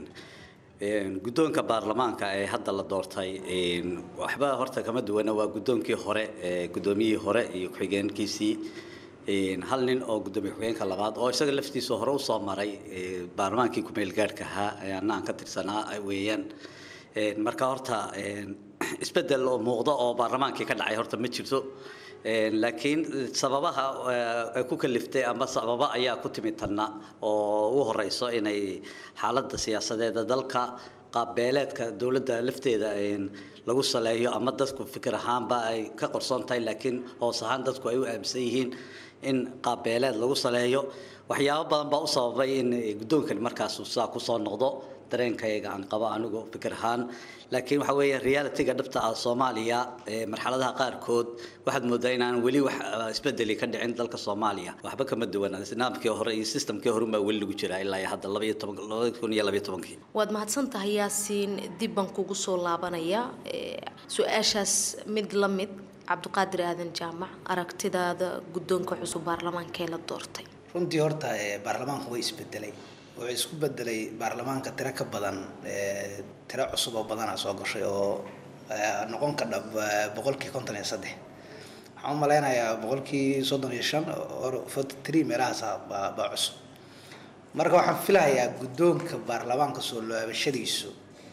guddoonka baarlamaanka ee hadda la doortay waxba horta kama duwana waa guddoonkii hore guddoomiyihii hore iyo ku-xigeenkiisii hal nin oo guddoomiye ku-xigeenka labaad oo isaga laftiisa hore usoo maray baarlamaankii ku-meel gaadhka ahaa ayaana aan ka tirsanaa weeyaan marka horta isbedel oo muuqda oo baarlamaankii ka dhacay horta ma jirto laakiin sababaha ay ku kaliftay ama sababa ayaa ku timid tanna oo ugu horeyso inay xaaladda siyaasadeeda dalka qaabbeeleedka dowladda lafteeda lagu saleeyo ama dadku fikir ahaanba ay ka qorsoon tahay laakiin hoos ahaan dadku ay u aaminsan yihiin in qaabbeeleed lagu saleeyo waxyaabo badan baa u sababay in guddoonkani markaas saa kusoo noqdo dareenkayga aan qabo anigu fikir ahaan laakiin waxa weeye realityga dhabta ah soomaaliya marxaladaha qaarkood waxaad moodaa inaan weli wax isbedeli ka dhicin dalka soomaaliya waxba kama duwan nidaamkii hore iyo systemkii hore baa weli lagu jiraa ilaa hadda labaiyo toban labada kun iyo labaiyo tobankii waad mahadsan tahay yaasiin dib baan kugu soo laabanaya su-aashaas mid la mid cabdiqaadir aadan jaamac aragtidaada guddoonka cusub baarlamaanka ee la doortay runtii horta baarlamaanku way isbedelay wuxuu isku bedelay baarlamaanka tiro ka badan tiro cusub oo badanaa soo gashay oo noqon ka dhab boqolkii konton iyo saddex waxaan u malaynayaa boqolkii soddon iyo shan forty three meelahaas baa baa cusub marka waxaan filahayaa guddoonka baarlamaanka soo laabashadiisu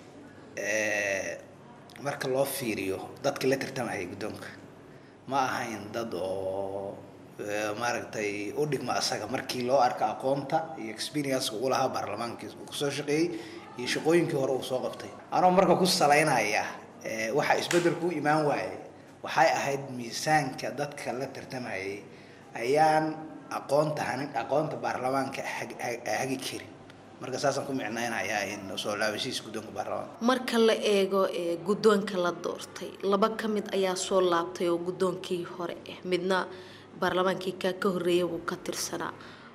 marka loo fiiriyo dadkii la tartamayay guddoonka ma ahayn dad oo maaragtay u dhigma asaga markii loo arka aqoonta iyo experience uu lahaa baarlamaankii uu kusoo shaqeeyey iyo shaqooyinkii hore uu soo qabtay anoo marka ku salaynaya waxa isbeddelku u imaan waayay waxay ahayd miisaanka dadka la tartamayay ayaan aqoonta hanin aqoonta baarlamaanka hagi karin marka saasaan ku micnaynayaa in soo laabashihiisa guddoonka baarlamaanka marka la eego guddoonka la doortay laba ka mid ayaa soo laabtay oo guddoonkii hore ah midna baarlamaankii kaa ka horreeyay buu ka tirsanaa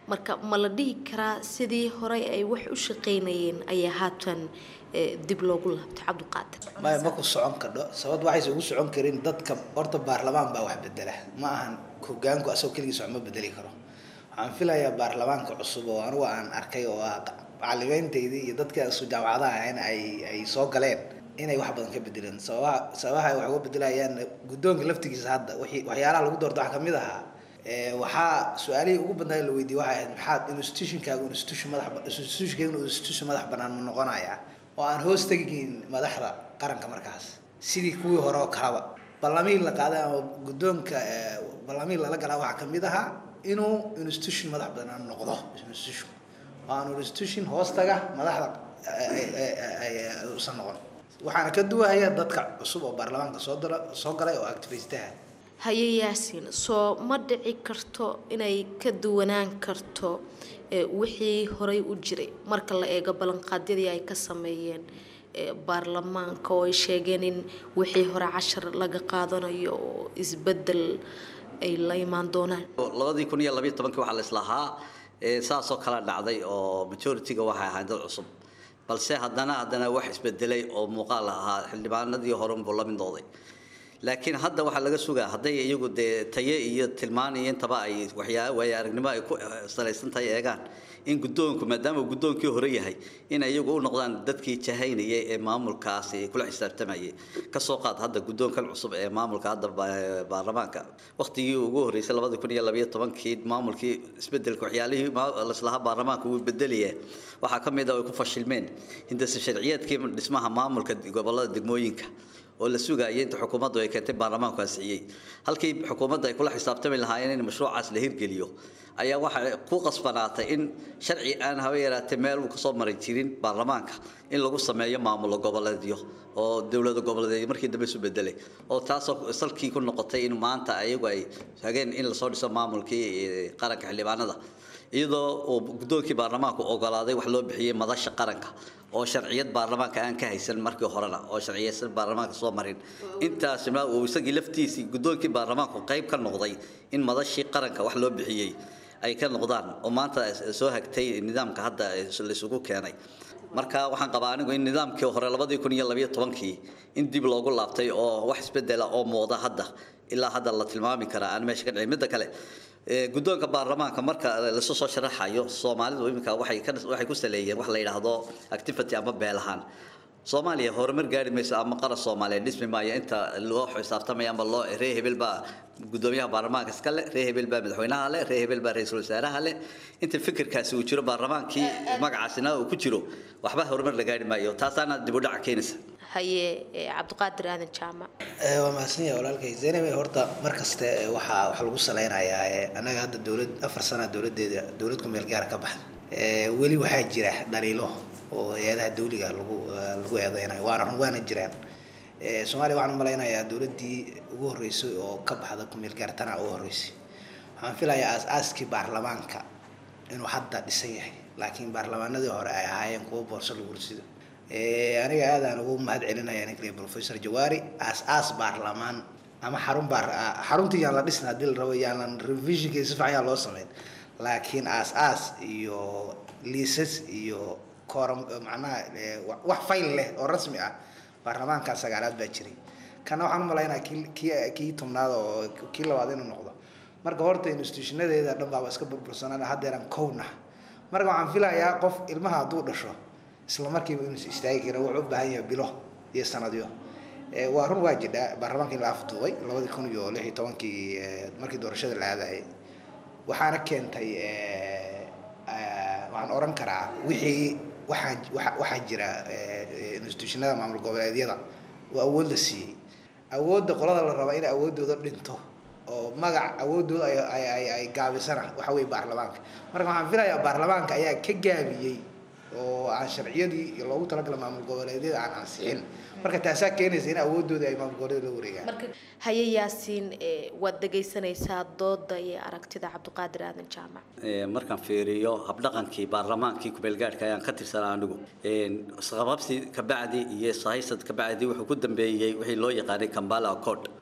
marka ma la dhihi karaa sidii horey ay wax u shaqaynayeen ayaa haatan eh, dib loogu laabtay cabdiqaadir maya ma ku socon kadho sababta waxayse ugu socon karin dadka horta baarlamaan baa wax bedela ma ahan hogaanku asagoo keligiis wax ma bedeli karo waxaan filayaa baarlamaanka cusub oo anigu aan arkay oo ah macalimiintaydii iyo dadka isu jaamacadaha ahayn ay ay soo galeen inay wax badan ka bedeleen sababaha sababaha ay wax uga bedelayaan guddoonka laftigiisa hadda wixii waxyaalaha lagu doorto waxaa kamid ahaa ee, waxaa su-aalihii ugu badnaa la weydiiyey waxay ahayd maxaad institutionkaagu institution madax institutionkaagu institution madax banaan ma noqonayaa oo aan hoos tegin madaxda qaranka markaas sidii kuwii hore oo kalaba ballamihii la qaaday ama guddoonka ee, ballamihii lala galaa waxaa kamid ahaa inuu institution madax banaan noqdo institution oo aan institution hoos taga madaxda ay- ay- ay- ay- uusan noqon waxaana ka duwahaya dadka cusub oo baarlamaanka soo dala soo galay oo activistaha haye yaasiin soo ma dhici karto inay ka duwanaan karto eh, wixii horey u jiray marka la eego ballanqaadyadii ay ka sameeyeen eh, baarlamaanka oo ay sheegeen in wixii hore cashar laga qaadanayo oo isbedel ay la imaan doonaan labadii kun iyo labayo tobankii waxaa la islahaa ee, saasoo kala dhacday oo majority-ga waxay ahayd dad cusub balse haddana haddana wax isbedelay oo muuqaal ahaa xildhibaanadii hore unbuu la midooday laakiin hadda waxaa laga sugaa hadday iyagu dee taye iyo tilmaan iyo intaba ay waxyaa waaya aragnimo ay ku eh, salaysan tahay eegaan in guddoonku maadaama uu guddoonkii hore yahay in iyagu u noqdaan dadkii jahaynayay ee maamulkaasi kula xisaabtamayay kasoo qaad hadda guddoonkan cusub ee maamulka hadda ba- baarlamaanka waqtigii ugu horreysay labadi kun iyo labayo tobankii maamulkii isbedelka waxyaalihii ma- laislahaa baarlamaanka wuu bedelaya waxaa ka mid ah ay ku fashilmeen hindase sharciyeedkii dhismaha maamulka gobolada degmooyinka oo la sugayay inta xukuumaddu ay keentay baarlamaanku ansixiyey halkii xukuumadda ay kula xisaabtami lahaayeen in mashruucaas la hirgeliyo ayaa waxaa ku qasbanaatay in sharci aan haba yaraatee meel uu kasoo maray jirin baarlamaanka in lagu sameeyo maamulo goboleedyo oo dowlada goboleedyo markii dambe isu bedelay oo taasoo salkii ku noqotay in maanta ayagu ay hageen in lasoo dhiso maamulkii eh, qaranka xildhibaanada iyadoo uu guddoonkii baarlamaanku ogolaaday wax loo bixiyey madasha qaranka oo sharciyad baarlamaanka aan ka haysan markii horena oo sharciyeysan baarlamaanka soo marin intaasna uu isagii laftiisii guddoonkii baarlamaanku qayb ka noqday in madashii qaranka wax loo bixiyey ay ka noqdaan oo maanta soo hagtay nidaamka hadda la isugu keenay marka waxaan qabaa anigu in nidaamkii hore labadii kun iyo labayo tobankii in dib loogu laabtay oo wax isbedela oo muuqda hadda ilaa hadda la tilmaami karaa aan meesha ka dhicin midda kale ee, guddoonka baarlamaanka marka lasu soo sharaxayo soomaalidu iminka waxay ka waxay ku saleeyeen wax la yidhaahdo activity ama beel ahaan soomaaliya horumar gaari mayso ama qaran soomaaliyeed dhismi maayo inta loo xisaabtamaya ama loo ree hebel baa guddoomiyaha baarlamaanka iska leh ree hebel baa madaxweynaha leh ree hebel baa ra-iisul wasaaraha leh inta fikirkaasi uu jiro baarlamaankii magacaasina uu ku jiro waxba horumar la gaari maayo taasaana dib u dhaca keenaysa haye eh, cabdiqaadir aadan jaamac Eh, waa mahadsan yahay walaalkay zaynab horta mar kaste eh, waxaa waxaa lagu saleynayaa eh, annaga hadda dowlad afar sana dowladeeda dowlad ku meel gaar ka baxda Eh, weli waxaa jira dhaliilo oo hay-adaha dawliga lagu eh, lagu eedeynayo waana run waana jiraan Eh, soomaaliya waxaan u malaynayaa dowladdii ugu horreysay oo ka baxda ku meel gaar tana ugu horreysay waxaan filayaa aas-aaskii baarlamaanka inuu hadda dhisan yahay laakiin baarlamaanadii hore ay ahaayeen kuwo boorso lagu ursido Eh, aniga aadaan ugu mahad celinaya ninkale professor jawaari aas-aas baarlamaan ama xarun baar ah, xaruntii yaan la dhisna haddii la rabo yaanan revisionkeeda si fiican yaan loo sameyn laakiin aas-aas iyo liisas iyo kooram macnaha eh, wa- wax fayl leh oo rasmi ah baarlamaankan sagaalaad baa jiray kana waxaan u malaynaya kii kii kii tobnaad oo kii labaad inuu noqdo marka horta institutionadeeda dhan baaba iska burbursanaan haddeeran kowna marka waxaan filayaa qof ilmaha hadduu dhasho isla markiiba inuu istaagi kara wuxuu u baahan yahay bilo iyo sanadyo Eh, waa run waa jidhaa baarlamaankii la afduubay labadii kun iyo lix iyo tobankii eh, markii doorashada la aadayay waxaana keentay eh, eh, waxaan oran karaa wixii waxaa waxa- waxaa jira eh, eh, institutionada maamul goboleedyada oo awood la siiyey awoodda qolada la raba inay awooddooda dhinto oo magac awooddooda ay ay ay ay gaabisana waxa weeye baarlamaanka marka waxaan filayaa baarlamaanka ayaa ka gaabiyey oo aan sharciyadii loogu talagalay maamul goboleedyada aan ansixin marka taasaa keenaysa in awooddooda ay maamul goboleedyada la wareegaan haye yaasiin eh, waad dhegaysanaysaa dooda iyo aragtida cabdiqaadir aadan jaamac Ee, markaan fiiriyo habdhaqankii baarlamaankii kumeelgaadhka ayaan ka tirsanaa anigu Een, isqababsi kabacdi iyo sahaysad kabacdi wuxuu ku dambeeyey wixii loo yaqaanay kambala accord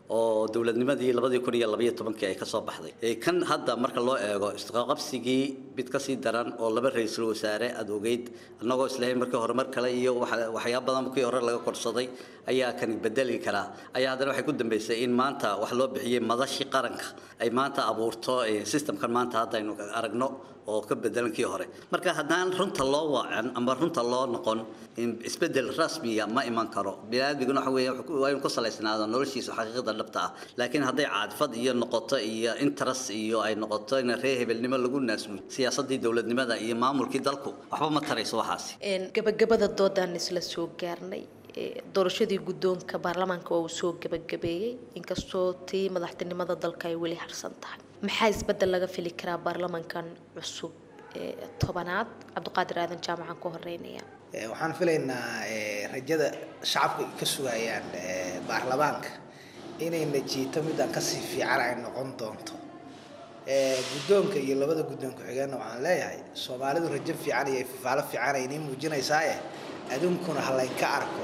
oo dowladnimadii labadii kun iyo labaiyo tobankii ay ka soo baxday Ee, kan hadda marka loo eego isqaqabsigii mid kasii daran oo laba ra-iisul wasaare aad ogeyd annagoo islahayn markii hore mar kale iyo waxa- waxyaabo badan kii hore laga korsaday ayaa kan bedeli karaa ayaa haddana waxay ku dambeysay in maanta wax loo bixiyey madashii qaranka ay maanta abuurto eh, systemkan maanta hadda aynu aragno oo ka bedelan kii hore marka haddaan runta loo wacan ama runta loo noqon in isbedel rasmiya ma iman karo biniaadmiguna waxa weeye wuxuu ku- waa inuu ku salaysnaado noloshiisa xaqiiqada dhabta ah laakiin hadday caadfad iyo noqoto iyo interest iyo ay noqoto in reer hebelnimo lagu naasmuy siyaasadii dowladnimada iyo maamulkii dalku waxba ma tarayso waxaasi Een, gabagabada doodaan isla soo gaarnay Ee, doorashadii guddoonka baarlamaanka waa uu soo gabagabeeyey inkastoo tii madaxtinimada dalka ay weli harsan tahay maxaa isbedel laga fili karaa baarlamaankan cusub ee tobanaad cabdiqaadir aadan jaamacan ku horeynaya Eh, waxaan filaynaa eh, rajada shacabka ay ka sugayaan eh, baarlamaanka inay najiito midaan kasii fiican ay noqon doonto Eh, guddoonka iyo labada guddoon ku-xigeenna waxaan leeyahay soomaalidu rajo fiican iyo fifaalo fiican ay inii muujinaysaaye aduunkuna ha laynka arko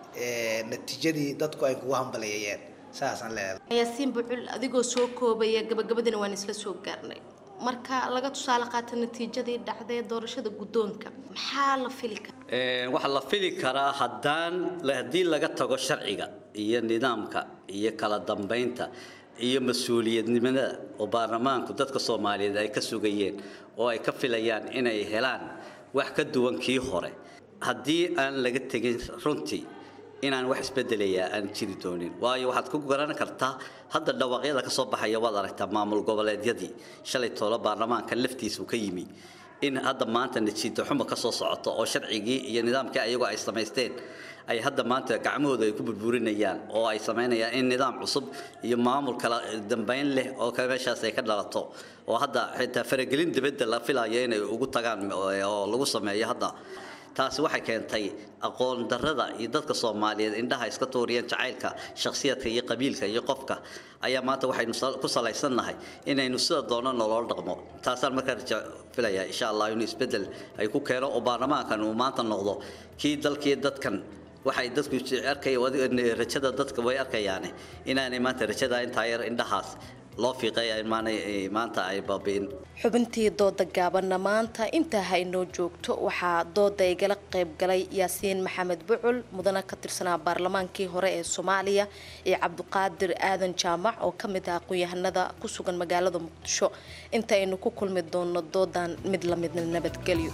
eh, natiijadii dadku ay kugu hambaleeyeen saasaan leeyahay yaasiin bucul adigoo soo koobaya gabagabadina waan isla soo gaarnay marka laga tusaale qaata natiijadii dhacday doorashada guddoonka maxaa la fili karaa Ee, waxaa la fili karaa haddaan haddii laga tago sharciga iyo nidaamka iyo kala dambeynta iyo mas-uuliyadnimada oo baarlamaanku dadka soomaaliyeed ay ka sugayeen oo ay ka filayaan inay helaan wax ka duwan kii hore haddii aan laga tegin runtii inaan wax isbedelayaa aan jiri doonin waayo waxaad ku garan kartaa hadda dhawaaqyada ka soo baxaya waad aragtaa maamul goboleedyadii shalay toolo baarlamaanka laftiisu ka yimi in hadda maanta natiijo xumo ka soo socoto oo sharcigii iyo nidaamkii ayagoo ay samaysteen ay hadda maanta gacmahooda ay ku burburinayaan oo ay samaynayaan in nidaam cusub iyo maamul kala dambeyn leh oo kale meeshaas ay ka dhalato oo hadda xitaa faragelin dibadda la filayo inay ugu tagaan oo lagu sameeyo hadda taasi waxay keentay aqoon darrada iyo dadka soomaaliyeed indhaha iska tuuriyeen jacaylka shakhsiyadka iyo qabiilka iyo qofka ayaa maanta waxaynu sal- ku salaysannahay inaynu sida doono nolol dhaqmo taasaan markaa raja filayaa insha allah inuu isbeddel ay ku keeno oo baarlamaankan uu maanta noqdo kii dalkii dadkan waxay dadku arkay rajada dadka way arkayaane inaanay maanta rajada intaa yar indhahaas loo fiiqay ay maanay maanta ay baabi'in xubintii dooda gaabanna maanta intaa ha inoo joogto waxaa dooda igala qayb galay yaasiin maxamed bucul mudana ka tirsanaa baarlamaankii hore ee soomaaliya iyo cabdiqaadir aadan jaamac oo ka mid ah aqoon-yahanada ku sugan magaalada muqdisho inta aynu ku kulmi doono doodan mid la midna nabadgelyo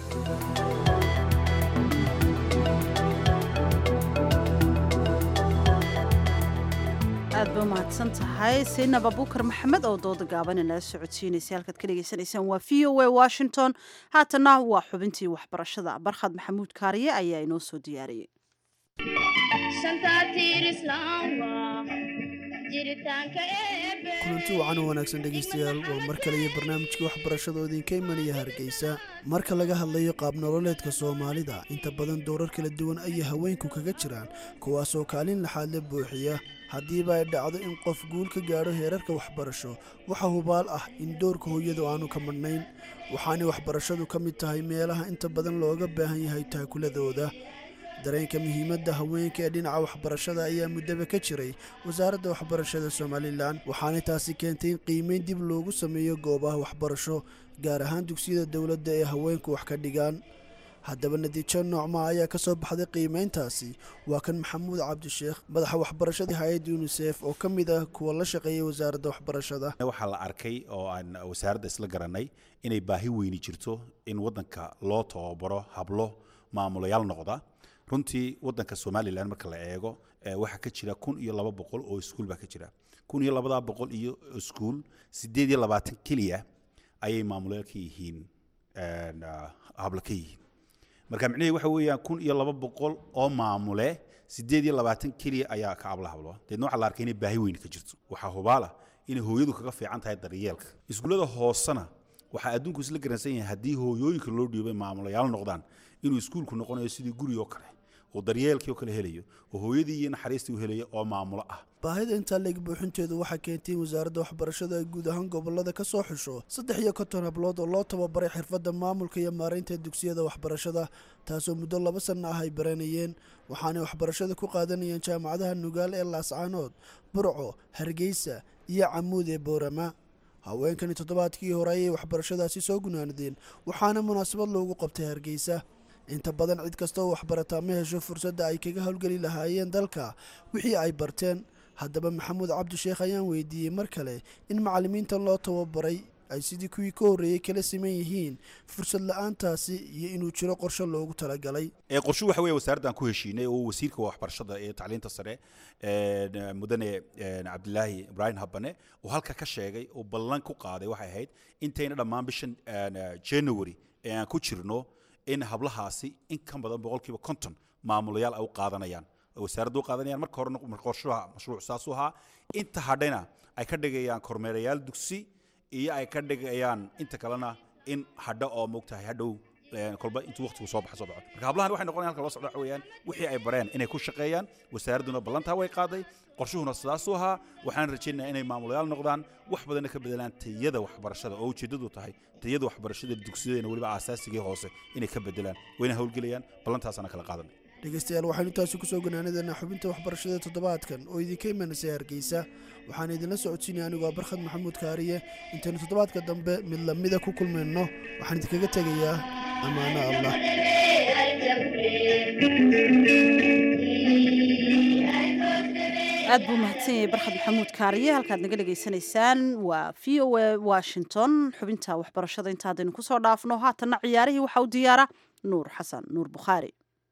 aad bay umahadsan tahay saynab abuukar maxamed oo dooda gaaban inala socodsiinaysa halkaad ka dhegaysanaysaan waa v o a washington haatana waa xubintii waxbarashada barkhad maxamuud kaariye ayaa inoo soo diyaariyey kulanti wacan oo wanaagsan dhegaystayaal waa mar kale iyo barnaamijkii waxbarashada oo idinka imanaya hargeysa marka laga hadlayo qaab nololeedka soomaalida inta badan doorar kala duwan ayay haweenku kaga jiraan kuwaasoo kaalin laxaad la buuxiya haddiiba ay dhacdo in qof guul ka gaadho heerarka waxbarasho waxa hubaal ah in doorka hooyadu aanu ka madhnayn waxaanay waxbarashadu ka mid tahay meelaha inta badan looga baahan yahay taakuladooda dareenka muhiimadda haweenka ee dhinaca waxbarashada ayaa muddaba ka jiray wasaaradda waxbarashada somalilan waxaana taasi keentay in qiimeyn dib loogu sameeyo goobaha waxbarasho gaar ahaan dugsiyada dowladda ee haweenku wax ka dhigaan haddaba natiijo noocmaa ayaa ka soo baxday qiimeyntaasi waa kan maxamuud cabdisheekh madaxa waxbarashada hay-adda unisef oo ka mid ah kuwa la shaqeeya wasaaradda waxbarashada waxaa la arkay oo aan wasaaradda isla garanay inay baahi weyni jirto in waddanka loo tababaro hablo maamulayaal noqda runtii waddanka somalilan marka la eego waxaa ka jira kun iyo laba boqol oo iskuul baa ka jira kun iyo labadaa boqol iyo iskuul sideed iyo labaatan keliya ayay maamulayaal ka yihiin hablo ka yihiin marka micnaheedu waxa weeyaan kun iyo laba boqol oo maamule sideed iyo labaatan keliya ayaa ka habla hablo deedna waxaa la arkay inay baahi weyn ka jirto waxaa hubaala inay hooyadu kaga fiican tahay daryeelka iskuullada hoosena waxaa adduunku isla garansan yahay haddii hooyooyinka loo dhiibay maamulayaal noqdaan inuu iskuulku noqonayo sidii guri oo kale oo daryeelkii oo kale helayo oo hooyadii iyo naxariistii u helayo oo maamulo ah baahida intaa leeg buuxinteedu waxaa keentay in wasaaradda waxbarashada ay guud ahaan gobolada ka soo xusho saddex iyo konton hablood oo loo tababaray xirfadda maamulka iyo maaraynta dugsiyada waxbarashada taasoo muddo laba sanno ah ay baranayeen waxaanay waxbarashada ku qaadanayeen jaamacadaha nugaal ee laascaanood burco hargeysa iyo camuud ee boorama haweenkani toddobaadkii hore ayay waxbarashadaasi soo gunaanadeen waxaana munaasabad loogu qabtay hargeysa inta badan cid kasta oo waxbarataa ma hesho fursadda ay kaga howlgeli lahaayeen dalka wixii ay barteen haddaba maxamuud cabdisheekh ayaan weydiiyey mar kale in macallimiintan loo tababaray ay sidii kuwii ka horreeyey kala siman yihiin fursad la-aantaasi iyo inuu jiro qorshe loogu talagalay ee qorshu waxa weeye wasaaraddan ku heshiinay oo wasiirka waxbarashada ee tacliinta sare mudane cabdilaahi ibraahim habane uu halka ka sheegay oo ballan ku qaaday waxay ahayd intayna dhammaan bishan january ee aan ku jirno in hablahaasi in ka badan boqolkiiba konton maamulayaal ay u qaadanayaan wasaaraddu u qaadanayaan marka horena qorshaha mashruuc saasuu ahaa inta hadhayna ay ka dhigayaan kormeerayaal dugsi iyo ay ka dhigayaan inta kalena in hadho oo moogtahay hadhow kolba intuu waqtigu soo baxa soo baxo marka hablahan waxay noqonayan halka loo socdo waxa weeyaan wixii ay bareen inay ku shaqeeyaan wasaaradduna ballantaa way qaaday qorshuhuna sidaasuu ahaa waxaan rajaynayaa inay maamulayaal noqdaan wax badanna ka bedelaan tayada waxbarashada oo ujeeddadu tahay tayada waxbarashada dugsiyadeena weliba aasaasigai hoose inay ka bedelaan wayna howlgelayaan ballantaasana kala qaadanay dhegeystayaal waxaynu taasi kusoo ganaanadeennaa xubinta waxbarashada toddobaadkan oo idinka imanaysa hargeysa waxaan idinla socodsiinaya anigoo barkhad maxamuud kaariye intaynu toddobaadka dambe mid lamida ku kulmayno waxaan idinkaga tegayaa ammaano allah aad buu mahadsan yahay barkhad maxamuud kaariye halkaad naga dhegaysanaysaan waa v o a washington xubinta waxbarashada inta haddaynu kusoo dhaafno haatanna ciyaarihii waxaa u diyaara nuur xasan nuur bukhaari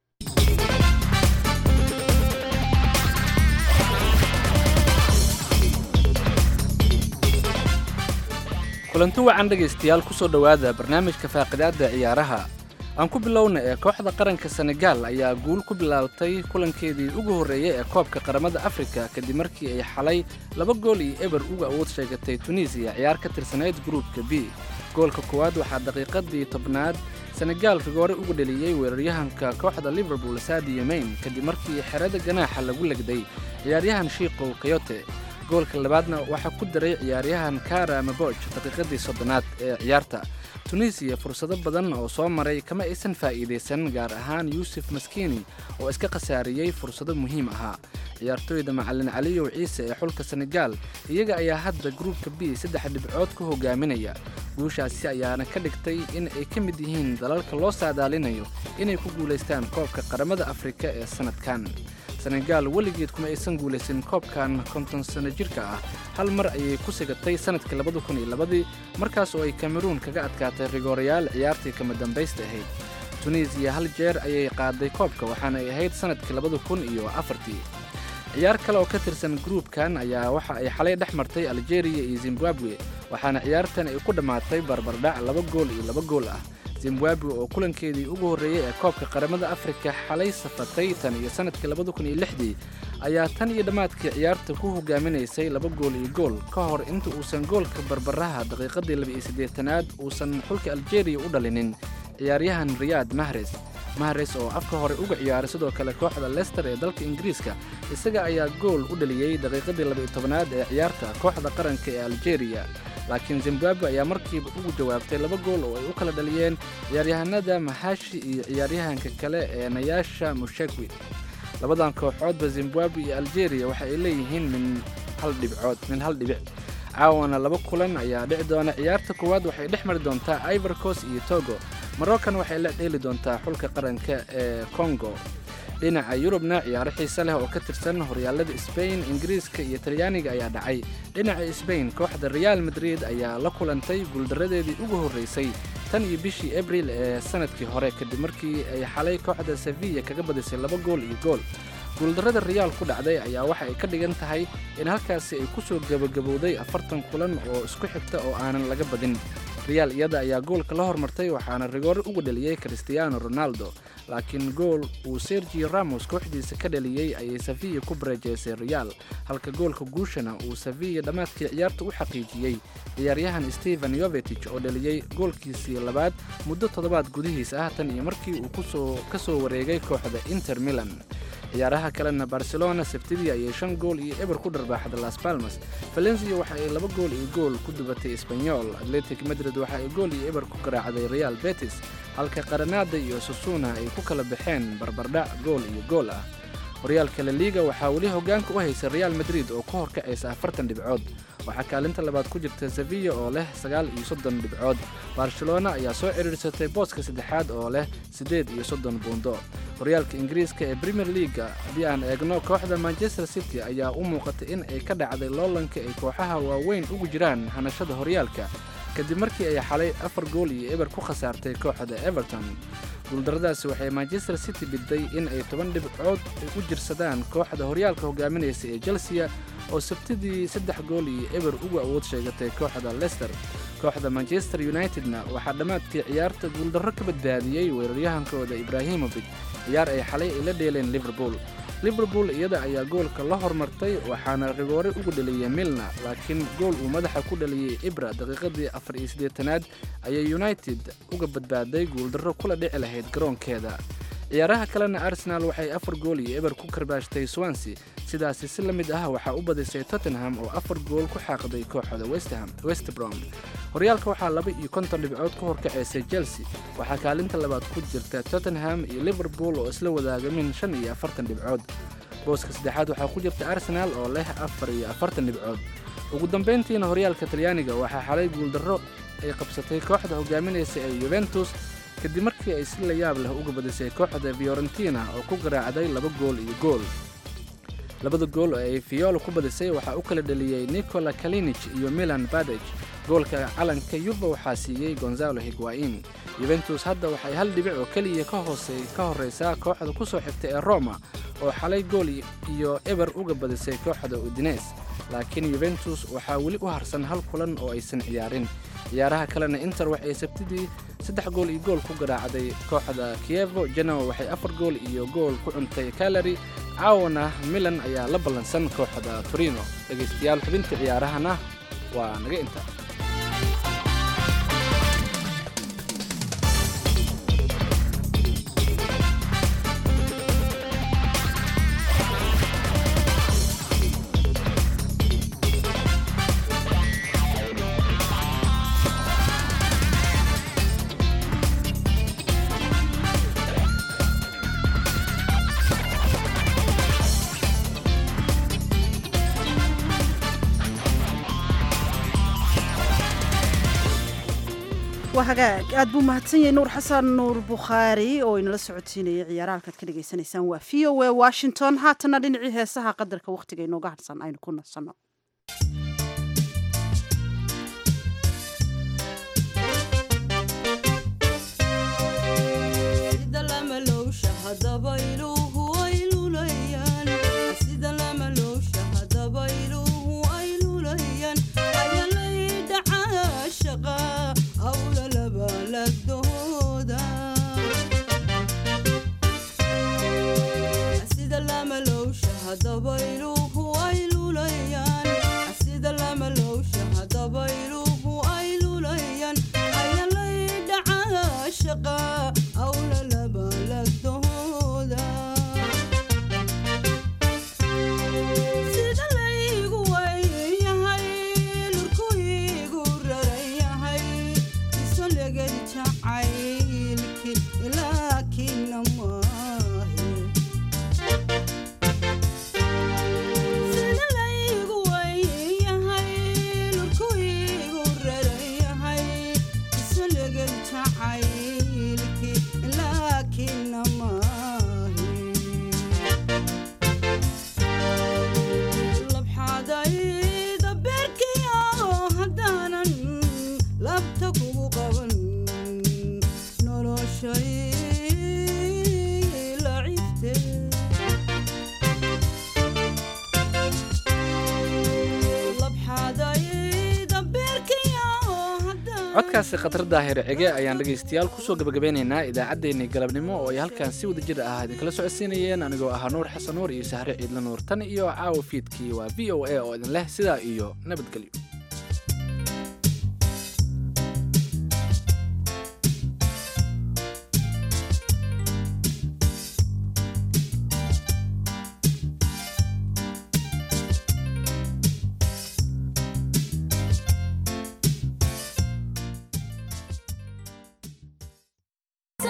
kulanti wacan dhegaystayaal ku soo dhowaada barnaamijka faaqidaadda ciyaaraha aan ku bilowna ee kooxda qaranka senegaal ayaa guul ku bilaabatay kulankeedii ugu horreeyey ee koobka qaramada afrika kadib markii ay xalay laba gool iyo eber uga awood sheegatay tunisiya ciyaar ka tirsanayd gruupka b goolka koowaad waxaa daqiiqadii tobnaad senegaal rigoore uga dheliyey weeraryahanka kooxda liverpool sadio mayn kadib markii xerada ganaaxa lagu legday ciyaaryahan shiikow kayote goolka labaadna waxaa ku daray ciyaaryahan kara maboj daqiiqadii soddonaad ee ciyaarta tunisiya fursado badan oo soo maray kama aysan faa'iidaysan gaar ahaan yuusuf maskiini oo iska khasaariyey fursado muhiim ahaa ciyaartooyda macalin caliyow ciise ee xulka senegaal iyaga ayaa hadda gruupka b saddex dhibcood ku hogaaminaya guushaasi ayaana ka dhigtay in ay ka mid yihiin dalalka loo saadaalinayo inay ku guulaystaan koobka qaramada afrika ee sannadkan senegaal weligeed kuma aysan guulaysan koobkan konton sano jirka ah hal mar ayay ku sigatay sannadkii labada kun iyo labadii markaas oo ay kameruun kaga adkaatay rigoorayaal ciyaartii kama dambaysta ahayd tunisiya hal jeer ayay qaaday koobka waxaana ay ahayd sannadkii labada kun iyo afartii ciyaar kale oo ka tirsan gruupkan ayaa waxa ay xalay dhex martay aljeeriya iyo zimbabwe waxaana ciyaartan ay ku dhammaatay barbardhac laba gool iyo laba gool ah zimbabwe oo kulankeedii ugu horreeyey ee koobka qaramada afrika xalay safatay tan iyo sannadkii labada kun iyo lixdii ayaa tan iyo dhammaadkii ciyaarta ku hogaaminaysay laba gool iyo gool ka hor inta uusan goolka barbaraha daqiiqadii laba iyo siddeetanaad uusan xulka aljeeriya u dhalinin ciyaaryahan riyaad mahres mahres oo afka hore uga ciyaaray sidoo kale kooxda lester ee dalka ingiriiska isaga ayaa gool u dhaliyey daqiiqadii laba iyo tobanaad ee ciyaarta kooxda qaranka ee aljeeriya laakiin zimbabwe ayaa markiiba ugu jawaabtay laba gool oo ay u kala dhaliyeen ciyaaryahanada mahashi iyo ciyaaryahanka kale ee nayaasha mushekwi labadan kooxoodba zimbabwe iyo aljeeriya waxa ay leeyihiin min hal dhibcood min hal dhibic caawana laba kulan ayaa dhici doona ciyaarta koowaad waxay dhex mari doontaa ivorcos iyo togo maroccan waxay la dheeli doontaa xulka qaranka ee congo dhinaca yurubna ciyaaro xiise leh oo ka tirsan horyaalada sbain ingiriiska iyo talyaaniga ayaa dhacay dhinaca sbain kooxda reaal madrid ayaa la kulantay guuldaradeedii ugu horreysay tan iyo bishii abril ee sannadkii hore kadib markii ay xalay kooxda sevilla kaga badisay laba gool iyo gool guuldarrada reyaal ku dhacday ayaa waxa ay ka dhigan tahay in halkaasi ay ku soo gebagabowday afartan kulan oo isku xigta oo aanan laga badin reyaal iyada ayaa goolka la hormartay waxaana rigoore uga dhaliyey cristiano ronaldo laakiin gool uu sergio ramos kooxdiisa ka dhaliyey ayay sevilla ku bareejeysay reyaal halka goolka guushana uu sevilla dhammaadkii ciyaarta u xaqiijiyey ciyaaryahan stephen yovetich oo dhaliyey goolkiisii labaad muddo toddobaad gudihiis ah tan iyo markii uu kusoo ka soo wareegay kooxda inter milan ciyaaraha kalena barcelona sabtidii ayay shan gool iyo eber ku dharbaaxda las palmas valencia waxa ay laba gool iyo gool ku dubatay espanyol atletic madrid waxa ay gool iyo eber ku garaacday real betis halka qaranada iyo susuna ay ku kala baxeen barbardhac gool iyo gool ah horyaalka la liiga waxaa weli hogaanka u haysa real madrid oo ku horkacaysa afartan dhibcood waxaa kaalinta labaad ku jirta sevilla oo leh sagaal iyo soddon dhibcood barcelona ayaa soo cidhiirsatay booska saddexaad oo leh siddeed iyo soddon buundo horyaalka ingiriiska ee premier leaga haddii aan eegno kooxda manchester city ayaa u muuqatay in ay ka dhacday loolanka ay kooxaha waaweyn ugu jiraan hanashada horyaalka kadib markii ay xalay afar gool iyo eber ku khasaartay kooxda everton guuldaradaasi waxay manchester city bidday in ay toban dhibcood u jirsadaan kooxda horyaalka hogaaminaysa ee chelsea oo sabtidii saddex gool iyo eber ugu awood sheegatay kooxda leicester kooxda manchester unitedna waxaa dhammaadkii ciyaarta guuldarro ka badbaadiyey weeraryahankooda ibraahimovic ciyaar ay xalay ay la dheeleen liverpool liverpool iyada ayaa goolka la hormartay waxaana rigoore ugu dhaliyey milna laakiin gool uu madaxa ku dhaliyey ibra daqiiqadii afar iyo siddeetanaad ayay united uga badbaaday guuldarro kula dhici lahayd garoonkeeda ciyaaraha kalena arsenal waxay afar gool iyo eber ku karbaashtay swansea sidaasi si la mid ah waxaa u badisay tottenham oo afar gool ku xaaqday kooxda westham westbrom horyaalka waxaa laba iyo konton dhibcood ku horkacaysay chelsea waxaa kaalinta labaad ku jirta tottenham iyo liverpool oo isla wadaaga min shan iyo afartan dhibcood booska saddexaad waxaa ku jirta arsenal oo leh afar iyo afartan dhibcood ugu dambayntiina horyaalka talyaaniga waxaa xalay guuldarro ay qabsatay kooxda hogaaminaysa ee yuventus kadib markii ay si la yaab leh uga badisay kooxda fiorentina oo ku garaacday laba gool iyo gool labada gool oo ay fiyoolo ku badisay waxaa u kala dhaliyey nicola kalinich iyo milan badej goolka calanka yuba waxaa siiyey gonzalo higuain yuventus hadda waxay hal dhibic oo keliya ka hoosey ka horraysaa kooxda ku soo xigta ee roma oo xalay gool iyo eber uga badisay kooxda udines laakiin yuventus waxaa weli u harsan hal kulan oo aysan ciyaarin ciyaaraha kalena inter waxay sabtidii saddex gool iyo gool ku garaacday kooxda kievo genoa waxay afar gool iyo gool ku cuntay kalari caawana milan ayaa la ballansan kooxda torino dhegaystayaal xubinta ciyaarahana waa naga inta waa hagaag aad buu mahadsan yahay nuur xasan nuur bukhaari oo inala socodsiinayay ciyaaraha halkaad ka dhagaysanaysaan waa v o a washington haatana dhinacii heesaha qadarka wakhtiga inooga harsan aynu ku nasanno codkaasi khatar daahir cige ayaan dhegaystayaal kusoo gabagabeynaynaa idaacaddeenii galabnimo oo ay halkan si wada jir ah idinkala socodsiinayeen anigoo ahaa nuur xasan nuur iyo sahre ciidla nuur tan iyo caawa fiidkii waa v o a oo idin leh sidaa iyo nabadgelyo